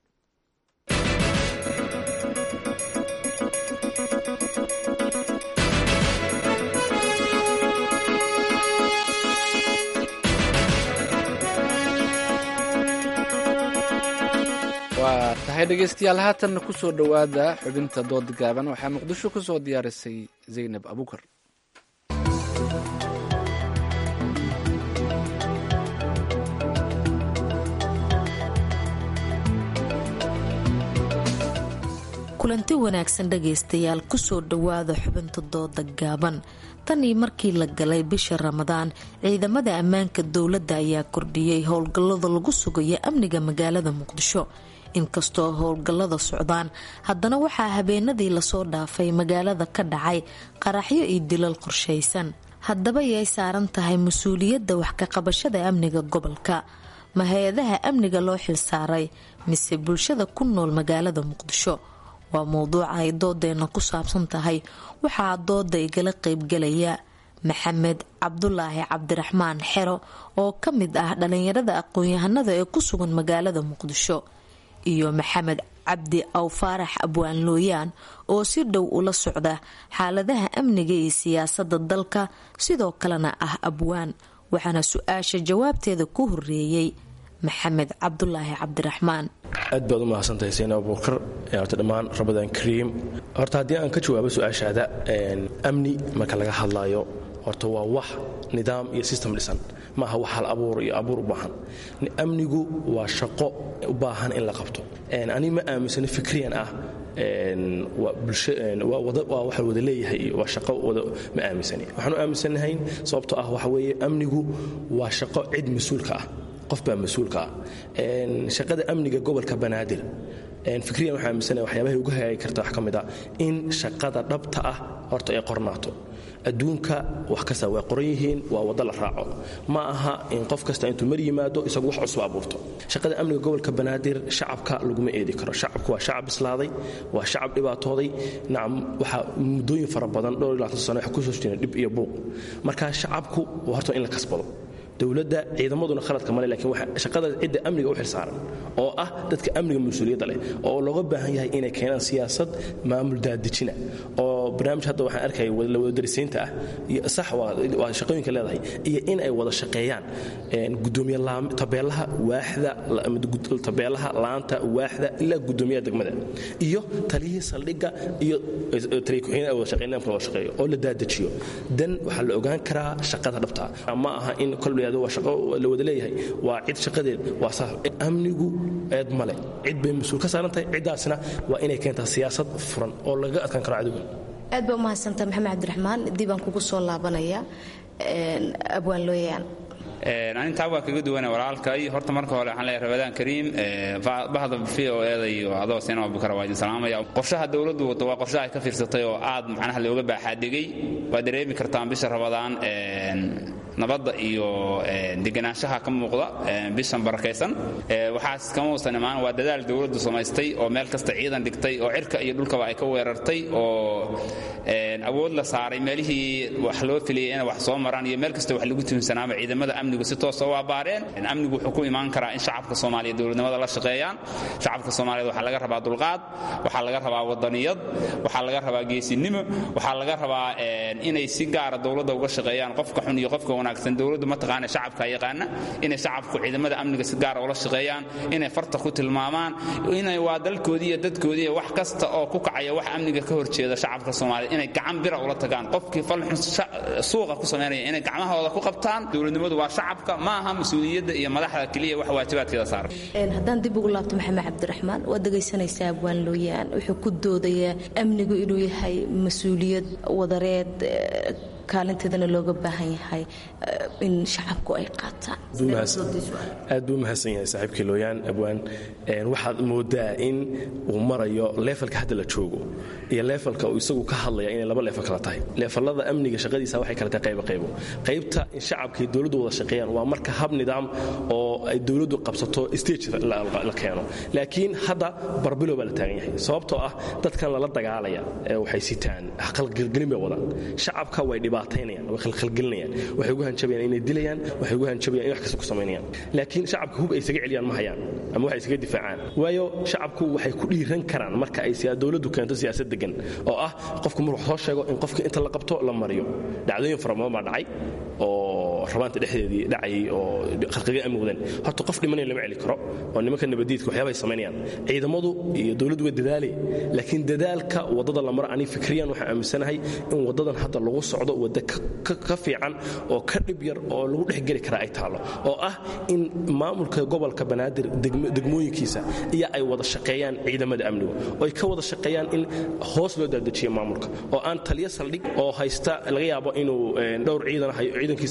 waa tahay dhegeystayaal haatanna ku soo dhowaada xubinta dood gaaban waxaa muqdisho ku soo diyaarisay zaynab abukar kulanti wanaagsan dhegaystayaal kusoo dhowaada xubinta dooda gaaban tanii markii la galay bisha ramadaan ciidamada ammaanka dowladda ayaa kordhiyey howlgallada lagu sugayo amniga magaalada muqdisho inkastoo howlgallada socdaan haddana waxaa habeenadii lasoo dhaafay magaalada ka dhacay qaraxyo iyo dilal qorshaysan haddaba yay saaran tahay mas-uuliyadda wax ka qabashada amniga gobolka ma hay-adaha amniga loo xilsaaray mise bulshada ku nool magaalada muqdisho waa mowduuca ay doodeenna ku saabsan tahay waxaa dooda igala qeybgalaya maxamed cabdulaahi cabdiraxmaan xero oo ka mid ah dhalinyarada aqoon-yahanada ee ku sugan magaalada muqdisho iyo maxamed cabdi aw faarax abwaan looyaan oo si dhow ula socda xaaladaha amniga iyo siyaasada dalka sidoo kalena ah abwaan waxaana su-aasha jawaabteeda ku horeeyey maxamed cabdulaahi cabdiraxmaan aad baad u mahadsantahay seen abuukar horta dhammaan ramadaan kariim horta haddii aan ka jawaabo su-aashaada amni marka laga hadlaayo horta waa wax nidaam iyo system dhisan ma aha wax hal abuur iyo abuur u baahan amnigu waa shaqo u baahan in la qabto ani ma aaminsano fikriyan ah waa waxa wada leeyahay iyo waa shaqo wada ma aaminsani waxaan u aaminsanahay sababtoo ah waxa weeye amnigu waa shaqo cid mas-uulka ah qof baa mas-uulka ah shaqada amniga gobolka banaadir fikriyan waxaa aaminsanahay waxyaabahay uga hagaagi karta wax ka mid a in shaqada dhabta ah horta ay qornaato adduunka wax kasta way qoran yihiin waa waddo la raaco ma aha in qof kasta intuu mar yimaado isagu wax cusub abuurto shaqada amniga gobolka banaadir shacabka laguma eedi karo shacabku waa shacab bislaaday waa shacab dhibaatooday nacam waxaa muddooyin fara badan dhowr iyo labaatan sano wax kusoo jireen dhib iyo buuq marka shacabku waa horta in la kasbado dowladda ciidamaduna khaladka male lakiin shaqada cidda amniga u xilsaaran oo ah dadka amniga mas-uuliyadda leh oo looga baahan yahay inay keenaan siyaasad maamul daadejina oo barnaamij hadda waxaan arkaya lawadarisaynta ah sax waa shaqooyinka leedahay iyo in ay wada shaqeeyaan gudoomiye tabeelaha waaxda tabeelaha laanta waaxda ilaa gudoomiyaha degmada iyo taliyihii saldhigga iyo taliya ku-xigeenada wada shaqeynamka wada shaqeeyo oo la daadejiyo dan waxaa la ogaan karaa shaqada dhabta ma aha in kolba waa shaqo la wada leeyahay waa cid shaqadeed waa saas amnigu eed male cid bay mas-uul ka saaran tahay ciddaasna waa inay keentaa siyaasad furan oo lagaga adkaan karo cadowga aad baa umahadsantaa maxamed cabdiraxmaan dib aan kugu soo laabanaya abwaan looyaan anintaa waa kaga duwana walaalkay horta marka hore waxaan leeyahay rabadaan kariim bahda v o eeda iyo adoo seen abubakar waa idin salaamaya qorshaha dowladdu wado waa qorshaha ay ka fiirsatay oo aad macnaha looga baaxaadegay waa dareemi kartaan bisha rabadaan nabadda iyo deganaanshaha ka muuqda bishan barakaysan waxaas kama uusan imaan waa dadaal dowladdu samaystay oo meel kasta ciidan dhigtay oo cirka iyo dhulkaba ay ka weerartay oo awood la saaray meelihii wax loo filiyay inay wax soo maraan iyo meel kasta wax lagu tuhumsanaaba ciidamada amnigu si toosa u abaareen amnigu wuxuu ku imaan karaa in shacabka soomaaliyeed dowladnimada la shaqeeyaan shacabka soomaaliyeed waxaa laga rabaa dulqaad waxaa laga rabaa wadaniyad waxaa laga rabaa geesinimo waxaa laga rabaa inay si gaara dowladda uga shaqeeyaan qofka xun iyo qofka wanaagsan dowladdu mataqaana shacabka yaqaana inay shacabku ciidamada amniga si gaara ula shaqeeyaan inay farta ku tilmaamaan inay waa dalkoodii iyo dadkoodii iyo wax kasta oo ku kacaya wax amniga ka horjeeda shacabka soomaaliyeed inay gacan bira ula tagaan qofkii falxun suuqa ku samaynaya inay gacmahooda ku qabtaan dowladnimadu waa shacabka ma aha mas-uuliyadda iyo madaxda keliya wax waajibaadkeeda saaran haddaan dib ugu laabto maxamed cabdiraxmaan waad dhegaysanaysaa abwaan looyaan wuxuu ku doodayaa amnigu inuu yahay mas-uuliyad wadareed kaalinteedana looga baahan yahay in shacabku ay qaataan aad buu mahadsan yahay saaxiibkii looyaan abwaan waxaad moodaa in uu marayo leefalka hadda la joogo iyo leefalka uu isagu ka hadlaya inay laba leefal kala tahay leefalada amniga shaqadiisa waxay kala tahay qaybo qaybo qaybta in shacabka iyo dowladdu wada shaqeeyaan waa marka hab nidaam oo ay dowladdu qabsato stage la keeno laakiin hadda barbilo baa la taagan yahay sababtoo ah dadkan lala dagaalaya waxay sitaan qalgelgelin bay wadaan shacabka way dhibaataynayaan way khalkhalgelinayaan waxay ugu hanjabayaan inay dilayaan waxay ugu hanjabayaan in wax kasta ku samaynayaan laakiin shacabka hub ay isaga celiyaan ma hayaan ama waxay isaga difaacaan waayo shacabku waxay ku dhiiran karaan marka ay dowladdu keento siyaasad degan oo ah qofku maruu soo sheego in qofka inta la qabto la mariyo dhacdooyin fara badan baa dhacay oo rabaanta dhexdeedii dhacayay oo khalqiga amni wadeen horta qof dhimanaya lama celi karo oo nimanka nabadiidka waxyaabahay samaynayaan ciidamadu iyo dowladdu waa dadaalay laakiin dadaalka waddada la maro ani fikriyan waxaan aaminsanahay in waddadan hadda lagu socdo wadda ka fiican oo ka dhib yar oo lagu dhexgeli karaa ay taalo oo ah in maamulka gobolka banaadir degmooyinkiisa iyo ay wada shaqeeyaan ciidamada amnigu oo ay ka wada shaqeeyaan in hoos loo daadejiyo maamulka oo aan taliyo saldhig oo haysta laga yaabo inuu dhowr ciidan ciidankiisa haysto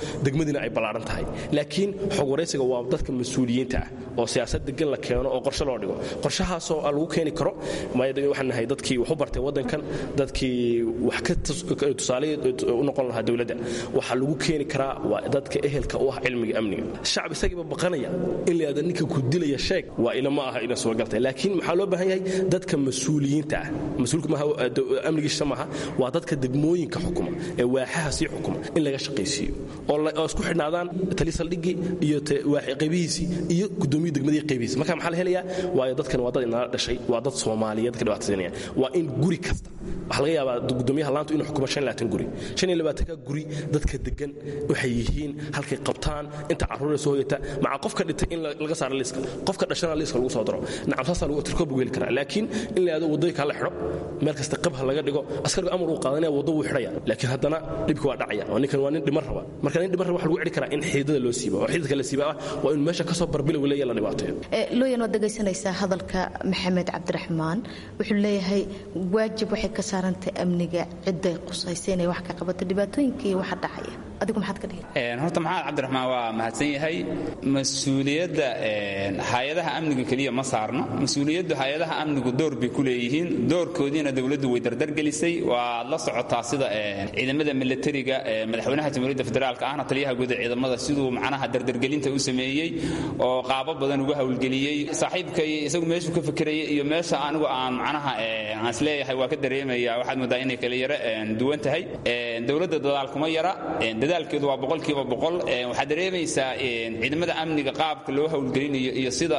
degmadiina ay ballaaran tahay laakiin xog waraysiga waa dadka mas-uuliyiinta ah oo siyaasad degan la keeno oo qorshe loo dhigo qorshahaasoo lagu keeni karo waxaan nahay dadkii wax u bartay waddankan dadkii wax ka tusaale u noqon lahaa dowladda waxaa lagu keeni karaa waa dadka ehelka u ah cilmiga amniga shacab isagiiba baqanaya in la yidhahdo ninka ku dilaya sheeg waa ila ma aha ina suuragaltay laakiin maxaa loo baahan yahay dadka mas-uuliyiinta ah mas-uulka maaha amnigiisa maaha waa dadka degmooyinka xukuma ee waaxaha sii xukuma in laga shaqaysiiyo oo isku xidhnaadaan tali saldhigii iyo qaybihiisii iyo gudoomiya degmadii qaybihiisi marka maxaa la helayaa waayo dadkan waa dad inala dhashay waa dad soomaaliyeed ka dhibaataysanaya waa in guri kasta waxaa laga yaabaa gudoomiyaha laantu inuu xukumo guri ka guri dadka degan waxay yihiin halkay qabtaan inta carruura soo hoyata maca qofka dhintay in laga saaro liiska qofka dhashana liiska lagu soo daro nacam saasaa lagu tirkoob lagu heli karaa laakiin in la yidhahdo waddooyinka la xidho meel kasta qabha laga dhigo askarigu amar uu qaadanaya waddo wuu xidhaya laakiin haddana dhibki waa dhacaya oo ninkan waa nin dhimar raba marka nin dhimar raba waxa lagu celi karaa in xiidada loo siiba oo xiidadka la siiba ah waa in meesha kasoo barbilow leeya la dhibaateeyo looyan waad dhegaysanaysaa hadalka maxamed cabdiraxmaan wuxuu leeyahay waajib waxay ka saarantahay amniga cidday qusaysa inay wax ka qabato dhibaatooyinka iyo waxa dhacaya adigu maxaad ka dhihi horta maxamed cabdiraxmaan waa mahadsan yahay mas-uuliyadda hay-adaha amniga keliya ma saarno mas-uuliyaddu hay-adaha amnigu door bay ku leeyihiin doorkoodiina dowladdu way dardargelisay waad la socotaa sida ciidamada milatariga madaxweynaha jamhuuriyadda federaalka ahna taliyaha guud ee ciidamada siduu macnaha dardargelinta u sameeyey oo qaabo badan ugu howlgeliyey saaxiibkay isagu meeshuu ka fekerayay iyo meesha anigu aan macnaha aan isleeyahay waa ka dareemaya waxaad moodaa inay kala yara duwan tahay dowladda dadaal kuma yara dadaalkeedu waa boqolkiiba boqol waxaad dareemaysaa ciidamada amniga qaabka loo howlgelinayo iyo sida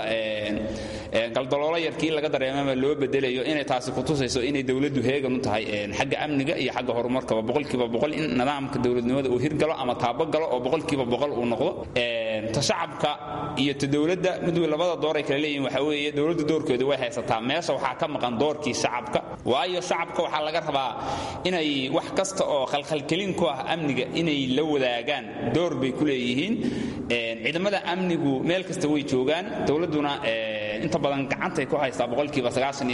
galdaloolo yarkii laga dareemama loo bedelayo inay taasi kutusayso inay dowladdu heegan u tahay xagga amniga iyo xagga horumarkaba boqolkiiba boqol in nidaamka dowladnimada uu hirgalo ama taabagalo oo boqolkiiba boqol uu noqdo ta shacabka iyo ta dowladda mid labada door ay kala leeyihin waxa weeye dowladdu doorkeedu way haysataa meesha waxaa ka maqan doorkii shacabka waayo shacabka waxaa laga rabaa inay wax kasta oo khalkhalkelin ku ah amniga inay la wadaagaan door bay ku leeyihiin ciidamada amnigu meel kasta way joogaan dowladduna inta badan gacantay ku haystaa boqolkiiba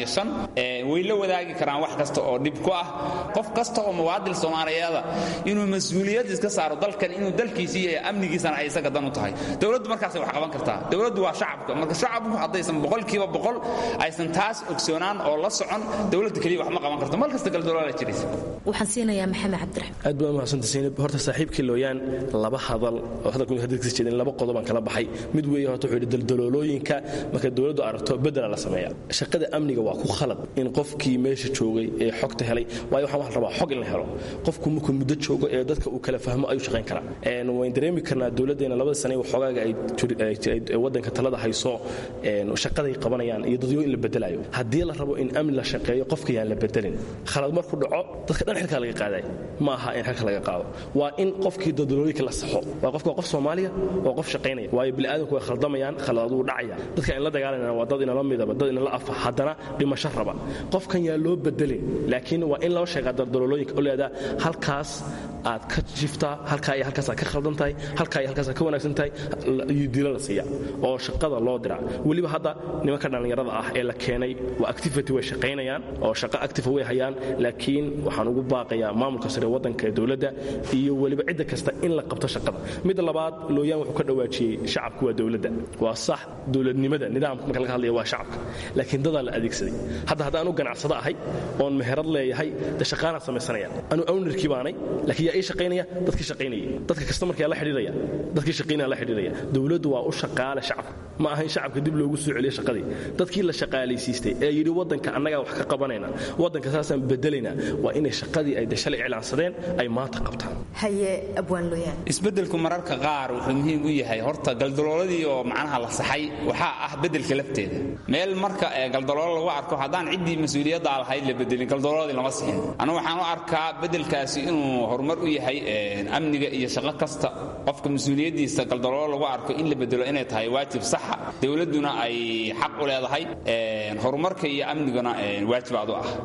way la wadaagi karaan wax kasta oo dhib ku ah qof kasta oo muwaadil soomaaliyeeda inuu mas-uuliyad iska saaro dalkan inuu dalkiisii iyo amnigiisana ay isaga dan u tahay dowladdu markaasay wax qaban kartaa dowladdu waa shacabka marka shacabku haddaysan boqolkiiba boqol aysan taas ogsoonaan oo la socon dowladda keliya wax ma qaban karto mal kasta galdoloola jiraysa waxaan siinayaa maxamed cabdiraxmaan aad baa mahadsantahay Zainab horta saaxiibkii looyaan laba hadal oo hadalku hadalkiisa jeedin laba qodob aan kala baxay mid weeye horta wuxuu yidhi daldaloolooyinka marka dowladdu aragto bedela la sameeya shaqada amniga waa ku khalad in qofkii meesha joogay ee xogta helay waayo waxaan waxaan rabaa xog in la helo qofku markuu muddo joogo ee dadka uu kala fahmo ayuu shaqayn karaa wayn dareemi karnaa dowladdeena labada sane waxoogaaga ay waddanka talada hayso shaqaday qabanayaan iyo dadyo in la bedelayo haddii la rabo in amni la shaqeeyo qofka yaan la bedelin khalad markuu dhaco dadka dhan xilkaa laga qaaday ma aha in xilka laga qaado waa in qofkii dadalooyinka la saxo waa qofka waa qof soomaaliya waa qof shaqaynaya waayo bini'aadanku way khaldamayaan khaladaduu dhacaya dadka in la dagaalanayana waa dad inala midaba dad inala afa haddana dhimasho raba qofkan yaa loo bedelin laakiin waa in loo sheegaa daldalolooyinka oo leedaa halkaas aad ka jiftaa halkaa iyo halkaas aad ka khaldan tahay halkaa iyo halkaas aad ka wanaagsan tahay iyo dilo la siiya oo shaqada loo diraa weliba hadda nimanka dhallinyarada ah ee la keenay waa activity way shaqaynayaan oo shaqo active way hayaan laakiin waxaan ugu baaqayaa maamulka sare waddanka ee dowladda iyo weliba cidda kasta in la qabto shaqada midda labaad looyaan wuxuu ka dhawaajiyey shacabku waa dowladda waa sax dowladnimada nidaamka marka laga hadlaya waa shacabka laakiin dadaa la adeegsaday hadda hadda anu ganacsado ahay oon meherad leeyahay de shaqaanaan samaysanaya anu ownarkii baanay laakiin yaa ii shaqaynaya dadkii shaqaynayay dadka kasta markaa la xidhiiraya dadkii shaqaynaya la xidhiiraya dowladdu waa u shaqaale shacabka ma aha in shacabka dib loogu soo celiyo shaqadii dadkii la shaqaalaysiistay ee yidhi waddanka annagaa wax ka qabanayna waddanka saasaan bedelaynaa waa inay shaqadii ay de shalay iclaansadeen ay maanta qabtaan haye abwaan looyaan isbeddelku mararka qaar wuxuu muhiim u yahay horta galdalooladii oo macnaha la saxay waxaa ah beddelka lafteeda meel marka galdaloolo lagu arko haddaan ciddii mas-uuliyadda lahayd la bedelin galdalooladii lama sixin anu waxaan u arkaa beddelkaasi inuu horumar u yahay amniga iyo shaqo kasta qofka mas-uuliyaddiisa galdaloolo lagu arko in la bedelo inay tahay waajib saxa dowladduna ay xaq u leedahay horumarka iyo amniguna waajib aad u ah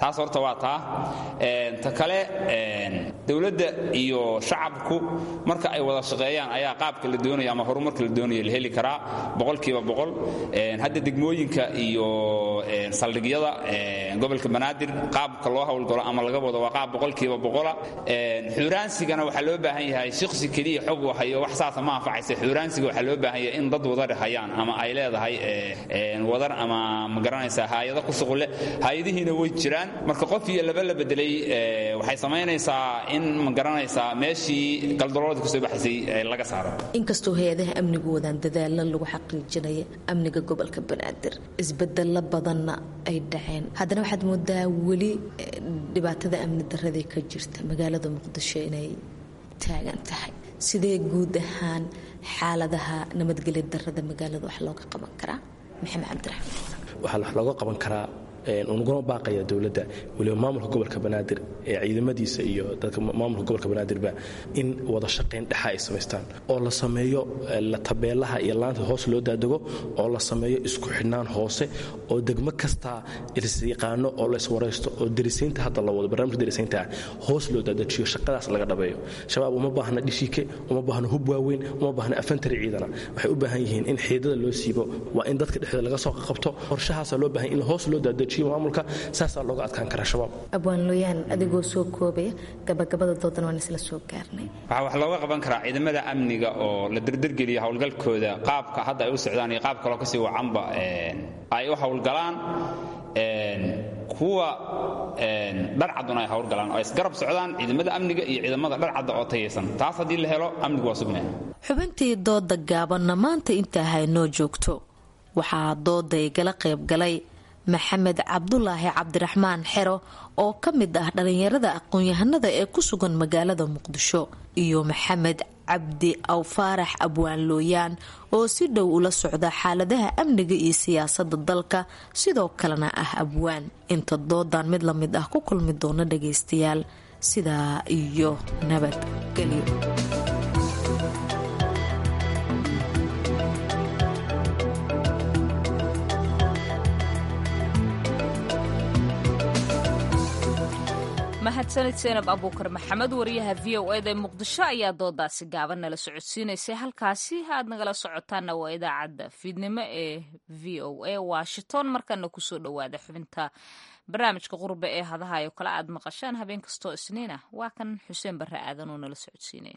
taas horta waa taa ta kale dowladda iyo shacabku marka ay wada shaqeeyaan ayaa qaabka la doonayo ama horumarka la doonayo la heli karaa boqolkiiba boqol hadda degmooyinka iyo saldhigyada gobolka banaadir qaabka loo howlgalo ama laga wado waa qaab boqolkiiba boqola xuuraansigana waxaa loo baahan yahay shiksi keliya xog hayo wax saasa ma anfacaysa xuuraansiga waxaa loo baahan yahay in dad wadar hayaan ama ay leedahay wadar ama ma garanaysaa haayado ku shuqule haayadihiina way jiraan marka qof iyo laba la bedelay waxay samaynaysaa in ma garanaysaa meeshii galdaloolada kasoo baxaysay laga saaro inkastoo hay-adaha amnigu wadaan dadaalo lagu xaqiijinaya amniga gobolka banaadir isbedelo badanna ay dhaceen haddana waxaad moodaa weli dhibaatada amni daradii ka jirta magaalada muqdisho inay taagan tahay sidee guud ahaan xaaladaha nabadgelya darada magaalada wax looga qaban karaa maxamed cabdiraxmaan waxaa wax looga qaban karaa unuguna baaqaya dowladda weliba maamulka gobolka banaadir ee ciidamadiisa iyo dadka maamulka gobolka banaadirba in wada shaqayn dhexa ay samaystaan oo la sameeyo tabeelaha iyo laanta hoos loo daadego oo la sameeyo isku xidhnaan hoose oo degmo kastaa isyaqaano oo la iswaraysto oo derisiinta hadda la wado barnaamijka derisiinta ah hoos loo daadajiyo shaqadaas laga dhabeeyo shabaab uma baahna dhishiike uma baahna hub waaweyn uma baahna afantari ciidana waxay u baahan yihiin in xiidada loo siibo waa in dadka dhexdooda laga soo qabto qorshahaasaa loo baahan in hoos loo daadajiyo maamulka saasaa looga adkaan karaa shabaab abwaan looyaan adigoo soo koobaya gabagabada doodan waan isla soo gaarnay waxaa wax looga qaban karaa ciidamada amniga oo la derdergeliya howlgalkooda qaabka hadda ay u socdaan iyo qaab kaloo kasii wacanba ay u howlgalaan kuwa dharcaduna ay howlgalaan oo ay isgarab socdaan ciidamada amniga iyo ciidamada dharcadda oo tayaysan taas haddii la helo amnigu waa sugnaya xubintii dooda gaabanna maanta intaa haynoo joogto waxaa dooda igala qayb galay maxamed cabdulaahi cabdiraxmaan xero oo ka mid ah dhallinyarada aqoon-yahanada ee ku sugan magaalada muqdisho iyo maxamed cabdi awfaarax abwaan looyaan oo si dhow ula socda xaaladaha amniga iyo siyaasada dalka sidoo kalena ah abwaan inta doodan mid la mid ah ku kulmi doona dhagaystayaal sidaa iyo nabadgelyo mahadsanid seenab abuukar maxamed wariyaha v o eda muqdisho ayaa doodaasi gaaban nala socodsiinaysay halkaasi aad nagala socotaana waa idaacadda fiidnimo ee v o a washington markana kusoo dhowaada xubinta barnaamijka qurbe ee hadahayo kale aad maqashaan habeen kastoo isniin ah waa kan xuseen barre aadan oo nala socodsiinaya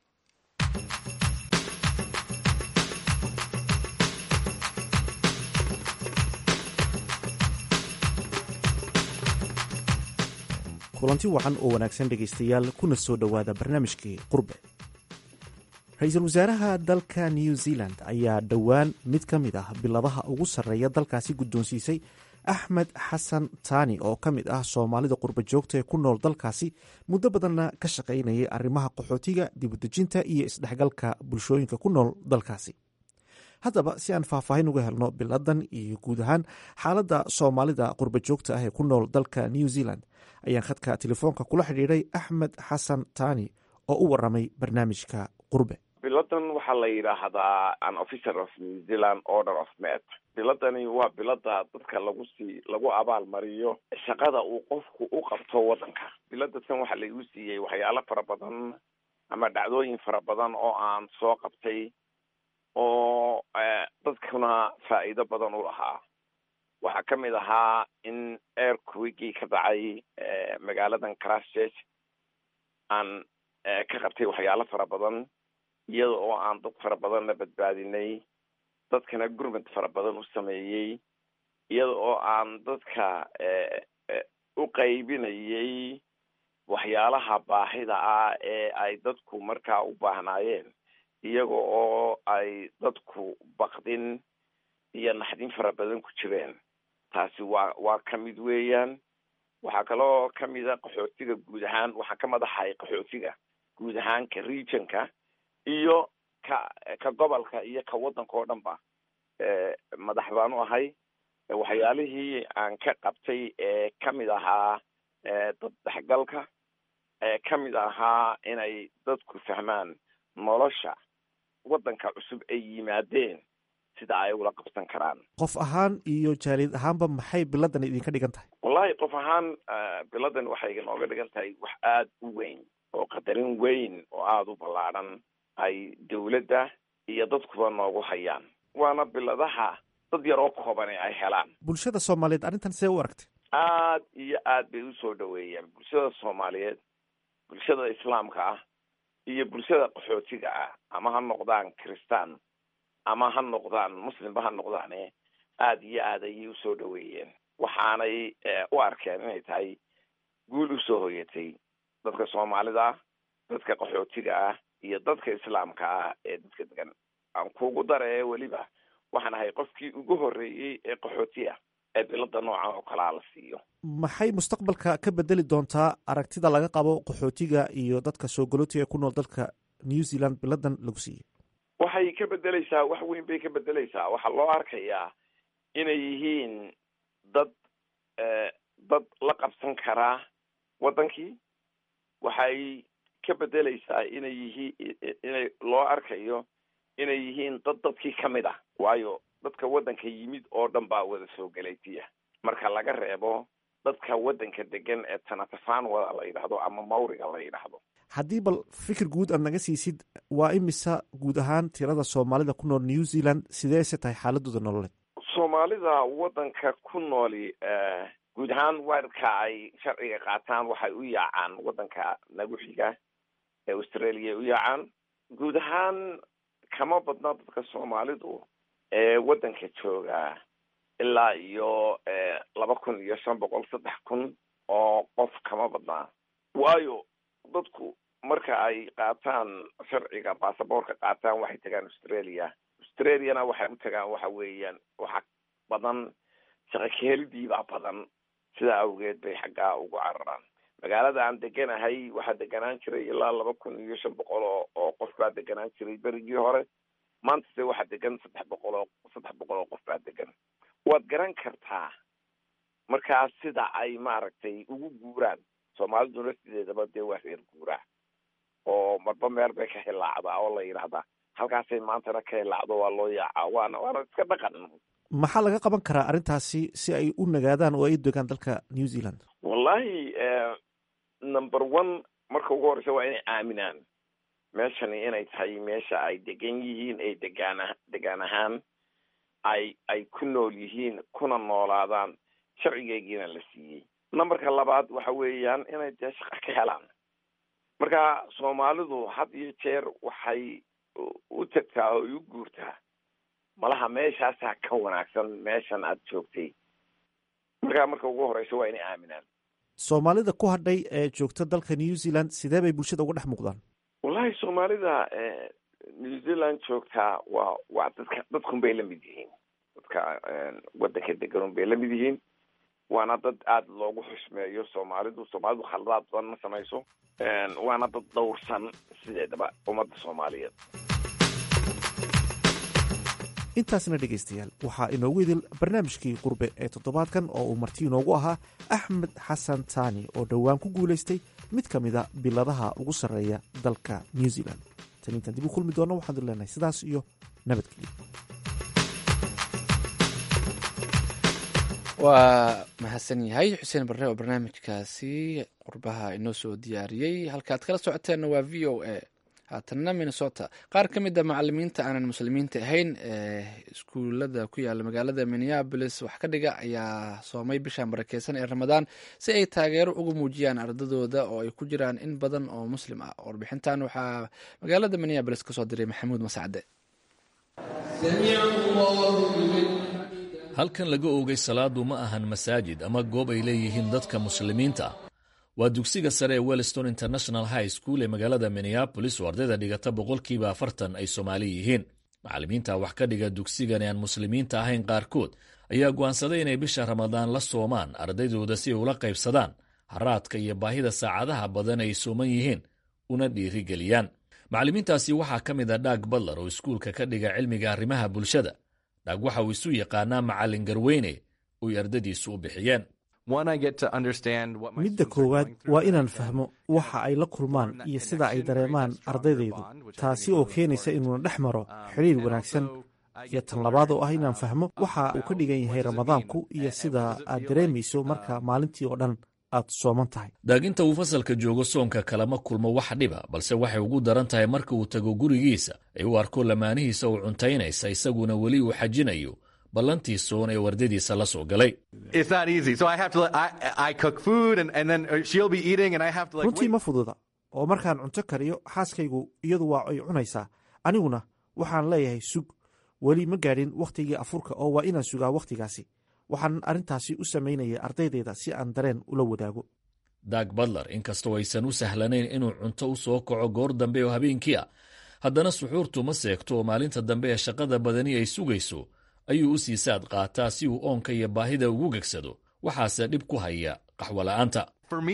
kulanti wacan oo wanaagsan dhegaystayaal kuna soo dhowaada barnaamijkii qurbe ra-iisul wasaaraha dalka new zealand ayaa dhowaan mid ka mid ah biladaha ugu sarreeya dalkaasi guddoonsiisay axmed xasan taani oo ka mid ah soomaalida qurba joogta ee ku nool dalkaasi muddo badanna ka shaqaynayay arrimaha qaxootiga dibudejinta iyo isdhexgalka bulshooyinka ku nool dalkaasi haddaba si aan faahfaahin uga helno biladan iyo guud ahaan xaaladda soomaalida qurba joogta ah ee ku nool dalka new zealand ayaan khadka telefoonka kula xidhiidhay axmed xasan taani oo u waramay barnaamijka qurbe biladan waxaa la yidhaahdaa an officer of new zealand order of met biladani waa bilada dadka lagu sii lagu abaal mariyo shaqada uu qofku u qabto waddanka biladatan waxaa laigu siiyey waxyaalo fara badan ama dhacdooyin fara badan oo aan soo qabtay oo dadkuna faa'iido badan u lahaa waxaa ka mid ahaa in airquigii ka dhacay magaaladan christchurch aan ka qabtay waxyaalo fara badan iyada oo aan dad fara badanna badbaadinay dadkana gurmad fara badan u sameeyey iyada oo aan dadka u qaybinayay waxyaalaha baahida ah ee ay dadku markaa u baahnaayeen iyaga oo ay dadku bakdin iyo naxdin fara badan ku jireen taasi waa waa ka mid weeyaan waxaa kaloo kamid a qaxootiga guud ahaan waxaa ka madaxay qaxootiga guud ahaan ka regionka iyo ka ka gobolka iyo ka waddanka oo dhan ba madax baan u ahay waxyaalihii aan ka qabtay ee kamid ahaa dad dhexgalka ee kamid ahaa inay dadku fahmaan nolosha waddanka cusub ay yimaadeen sida ay ula qabsan karaan qof ahaan iyo jaaliyad ahaanba maxay biladan idinka dhigan tahay wallahi qof ahaan biladan waxay inooga dhigan tahay wax aada u weyn oo qadarin weyn oo aada u ballaadhan ay dawladda iyo dadkuba noogu hayaan waana biladaha dad yar oo koobane ay helaan bulshada soomaaliyeed arrintan see u aragtay aad iyo aad bay usoo dhaweeyeen bulshada soomaaliyeed bulshada islaamka ah iyo bulshada qaxootiga ah ama ha noqdaan kristaan ama ha noqdaan muslimba ha noqdaane aada iyo aad ayay usoo dhaweeyeen waxaanay u arkeen inay tahay guul usoo hoyatay dadka soomaalida ah dadka qaxootiga ah iyo dadka islaamka ah ee dadka degan aan kugu daree weliba waxaan ahay qofkii ugu horreeyey ee qaxooti ah ee bilada noocan oo kalaa la siiyo maxay mustaqbalka ka bedeli doontaa aragtida laga qabo qaxootiga iyo dadka soo galootiga ee ku nool dalka new zealand biladan lagu siiyey waxay ka bedeleysaa wax weyn bay ka bedeleysaa waxaa loo arkayaa inay yihiin dad dad la qabsan karaa waddankii waxay ka bedeleysaa inay yihiin inay loo arkayo inay yihiin dad dadkii ka mid ah waayo dadka waddanka yimid oo dhan baa wada soo galaytiya marka laga reebo dadka waddanka degan ee tanatafaan wada la yidhaahdo ama mawriga la yidhaahdo haddii bal fikir guud aad naga siisid waa imisa guud ahaan tirada soomaalida ku nool new zealand sideese tahay xaaladooda nololeed soomaalida waddanka ku nooli guud ahaan waarka ay sharciga qaataan waxay u yaacaan waddanka nagu xiga ee australia u yaacaan guud ahaan kama badna dadka soomaalidu ee waddanka jooga ilaa iyo laba kun iyo shan boqol saddex kun oo qof kama badnaa waayo dadku marka ay qaataan sharciga basaboorka qaataan waxay tagaan australia australiana waxay u tagaan waxa weeyaan waxa badan shaqo kahelidiibaa badan sidaa awgeed bay xaggaa ugu cararaan magaalada aan deganahay waxaa deganaan jiray ilaa laba kun iyo shan boqol oo oo qof baa deganaan jiray berigii hore maanta se waxaa degan saddex boqol oo saddex boqol oo qof baa degan waad garan kartaa markaa sida ay maaragtay ugu guuraan soomaaliduna sideedaba dee waa reer guuraa oo marba meel bay ka hilaacdaa oo la yidhaahdaa halkaasay maantana ka hilaacdo waa loo yaacaa waana waana iska dhaqan maxaa laga qaban karaa arrintaasi si ay u nagaadaan oo ay u degaan dalka new zealand wallahi number one marka ugu horeysa waa inay aaminaan meeshani inay tahay meesha ay degan yihiin ay degaan degaan ahaan ay ay ku nool yihiin kuna noolaadaan sharcigeygiina la siiyey numberka labaad waxa weeyaan inay dee shaqa ka helaan marka soomaalidu had iyo jeer waxay u tagtaa oo u guurtaa malaha meeshaasaa ka wanaagsan meeshan aad joogtay markaa marka ugu horeysa waa inay aaminaan soomaalida ku hadhay ee joogta dalka new zealand sidee bay bulshada uga dhex muuqdaan wallahi soomaalida new zealand joogtaa waa waa dadka dadkun bay lamid yihiin dadka waddanka deganun bay lamid yihiin waana dad aada loogu xushmeeyo soomaalidu soomaalidu khaladaad badan ma samayso waana dad dhowrsan sideedaba ummadda soomaaliyeed intaasna dhegaystayaal waxaa inoogu idil barnaamijkii qurbe ee toddobaadkan oo uu marti inoogu ahaa axmed xasan taani oo dhowaan ku guulaystay mid ka mida biladaha ugu sarreeya dalka new zealand tan intaan dib u kulmi doonno waxaan idin leenahay sidaas iyo nabadgelyo waa mahadsan yahay xuseen barre oo barnaamijkaasi qurbaha inoo soo diyaariyey halkaaad kala socoteenna waa v o a haatanna minnesota qaar ka mid a macalimiinta aanan muslimiinta ahayn ee iskuulada ku yaala magaalada minneabolis wax ka dhiga ayaa soomay bisha barakeysan ee ramadaan si ay taageero uga muujiyaan ardadooda oo ay ku jiraan in badan oo muslim ah warbixintan waxaa magaalada minneabolis kasoo diray maxamuud masacde halkan laga oogay salaadu ma ahan masaajid ama goob ay leeyihiin dadka muslimiinta ah waa dugsiga sare ee wellston international high school ee magaalada minneabolis oo ardayda dhigata boqolkiiba afartan ay soomaali yihiin macallimiinta wax ka dhiga dugsigan ee aan muslimiinta ahayn qaarkood ayaa go'aansaday inay bisha ramadaan la soomaan ardaydooda si ay ula qaybsadaan haraadka iyo baahida saacadaha badan ay sooman yihiin una dhiirigeliyaan macallimiintaasi waxaa ka mid a dhaag badlar oo iskuulka ka dhiga cilmiga arrimaha bulshada dhaag waxa uu isu yaqaanaa macallin garweyne oy ardadiisu u bixiyeen midda koowaad waa inaan fahmo waxa ay la kulmaan iyo sida ay dareemaan ardaydaydu taasi oo keenaysa inuuna dhex maro xidhiir wanaagsan iyo tan labaad oo ah inaan fahmo waxa uu ka dhigan yahay ramadaanku iyo sida aad dareemayso marka maalintii oo dhan aad sooman tahay daaginta uu fasalka joogo soonka kalama kulmo wax dhiba balse waxay ugu daran tahay marka uu tago gurigiisa ay u arko lamaanihiisa uu cuntaynaysa isaguna weli uu xajinayo ballantii soon ee wardadiisa la soo galay runtii ma fududa oo markaan cunto kariyo xaaskaygu iyadu waa ay cunaysaa aniguna waxaan leeyahay sug weli ma gaadhin wakhtigii afurka oo waa inaan sugaa wakhtigaasi waxaan arrintaasi u samaynaya ardaydayda si aan dareen ula wadaago dag badler inkastoo aysan u sahlanayn inuu cunto u soo kaco goor dambe oo habeenkii ah haddana suxuurtu ma seegto oo maalinta dambe ee shaqada badani ay sugayso ayuu u sii saad qaataa si uu oonka iyo baahida ugu gegsado waxaase dhib ku haya qaxwola'aanta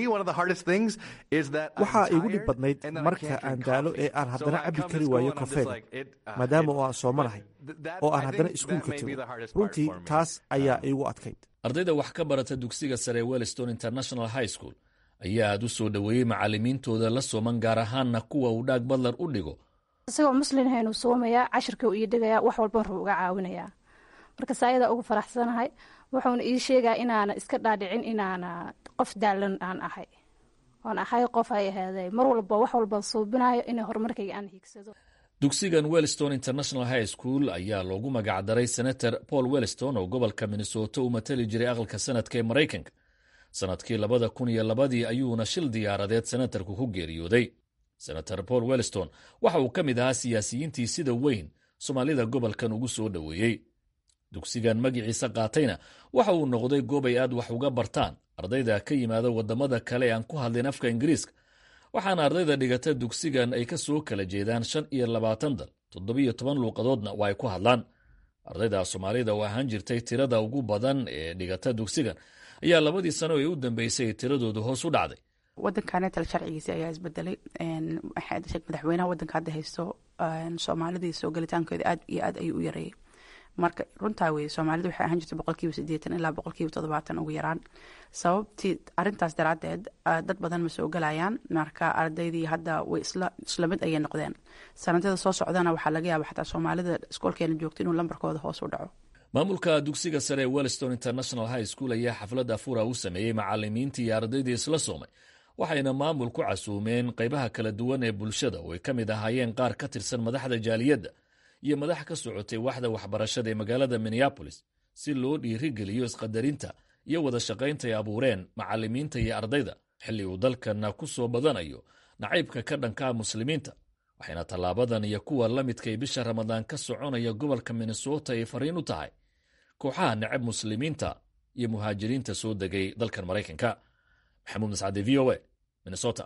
waxaa igu dhib badnayd marka aan daalo ee aan haddana cabbi kari waayo kofeega maadaama oo aan soomanahay oo aan haddana iskuulka tago runtii taas ayaa iigu adkayd ardayda wax ka barata dugsiga sare wellston international high school ayaa aad u soo dhoweeyey macallimiintooda la sooman gaar ahaanna kuwa uu dhaag badlar u dhigo isagoo muslinhaynuu soomayaa cashirka uu ii dhigayaa wax walban ruu uga caawinayaa markas ayadaa ugu faraxsanahay wuxuuna ii sheegaa inaana iska dhaadhicin inaana qof daalan aan ahay oon ahay qof ay ahaaday mar walba wax walba suubinayo inay horumarkayga aan hiigsado dugsigan wellston international high school ayaa loogu magacdaray senator paul wellston oo gobolka minnesota u matali jiray aqalka sanadka ee maraykanka sanadkii labada kun iyo labadii ayuuna shil diyaaradeed senatarku ku geeriyooday senator paul wellston waxa uu ka mid ahaa siyaasiyiintii sida weyn soomaalida gobolkan ugu soo dhoweeyey dugsigan magiciisa qaatayna waxa uu noqday goob ay aad wax uga bartaan ardayda ka yimaada waddamada kale ee aan ku hadlin afka ingiriiska waxaana ardayda dhigata dugsigan ay ka soo kala jeedaan shan iyo labaatan dal toddobiyo toban luuqadoodna waa ay ku hadlaan ardayda soomaalida oo ahaan jirtay tirada ugu badan ee dhigata dugsigan ayaa labadii sano ee u dambeysay tiradoodu hoos u dhacday wadankanetal sharcigiisi ayaa isbedelay madaxweynaha wadanka hadda haysto soomaalidii soo gelitaankeeda aad iyo aad ayuu u yareeyay marka runtaa weye soomaalida waxay ahaan jirtay boqolkiiba sideetan ilaa boqolkiiba toddobaatan ugu yaraan sababtii arintaas daraadeed dad badan ma soo gelayaan marka ardaydii hadda way isla mid ayay noqdeen sanadada soo socdana waxaa laga yaaba xataa soomaalida iskoolkeena joogta inuu lambarkooda hoos u dhaco maamulka dugsiga sare ee wellston international high school ayaa xaflad afura u sameeyey macalimiintii iyo ardaydii isla soomay waxayna maamul ku casuumeen qaybaha kala duwan ee bulshada oo ay ka mid ahaayeen qaar ka tirsan madaxda jaaliyadda iyo madax ka socotay waxda waxbarashada ee magaalada minneabolis si loo dhiirigeliyo isqadarinta iyo wada shaqaynta ay abuureen macalimiinta iyo ardayda xilli uu dalkana ku soo badanayo nacaybka ka dhankaa muslimiinta waxayna tallaabadan iyo kuwa la midkay bisha ramadaan ka soconaya gobolka minnesota ay fariin u tahay kooxaha necab muslimiinta iyo muhaajiriinta soo degay dalkan maraykanka maxamuud mascade v o a minnesota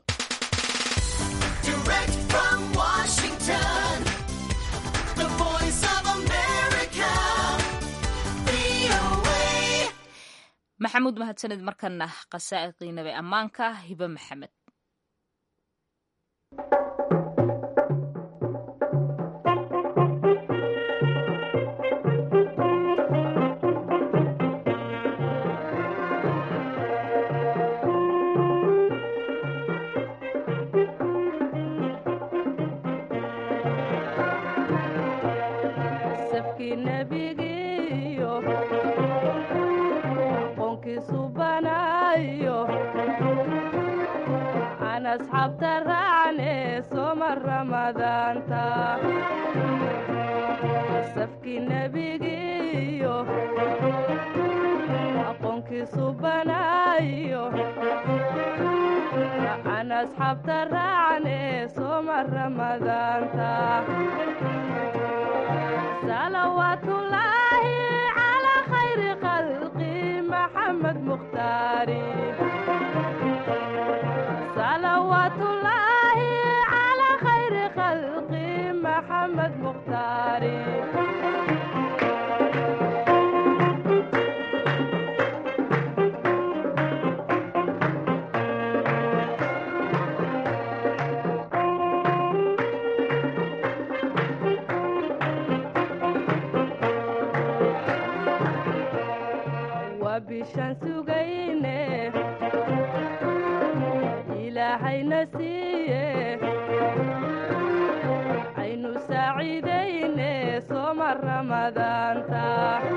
maxamuud mahadsaned markana qasaa'iqii nabe ammaanka hibe maxamed asxaabta raacne soma ramadaanta safkii nebigiiyo aqoonkiisu banaayo aan asxaabta raacne soma ramadaanta salawaatullaahi calaa khayri khalqi maxamed mukhtaari صلوات الله على خير خلق محمد مختار وبشان سجينه ilaahayna siiye aynu saaciidayne sooma rama ramadaanta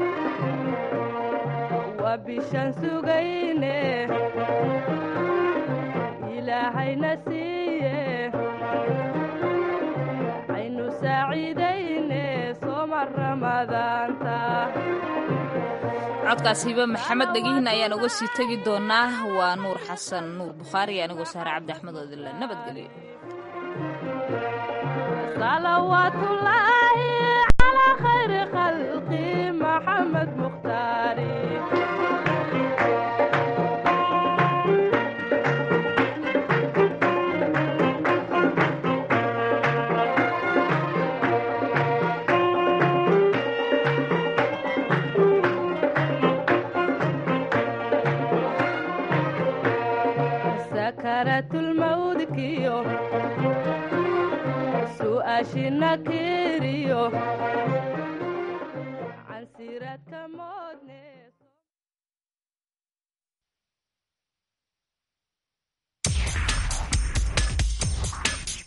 waa bishaan sugayne ilaahayna siiye aynu saaciidayne sooma ramadaanta codkaas hibe maxamed dhegihin ayaan uga sii tegi doonaa waa nuur xasan nuur bukhaari anigoo saare cabdi axmed oo idinle nabadgelyo salawaatullaahi calaa khayri khalqi maxamed mukhtaari sakaratulmawdkiyo su'aashina kiriyo cansiradka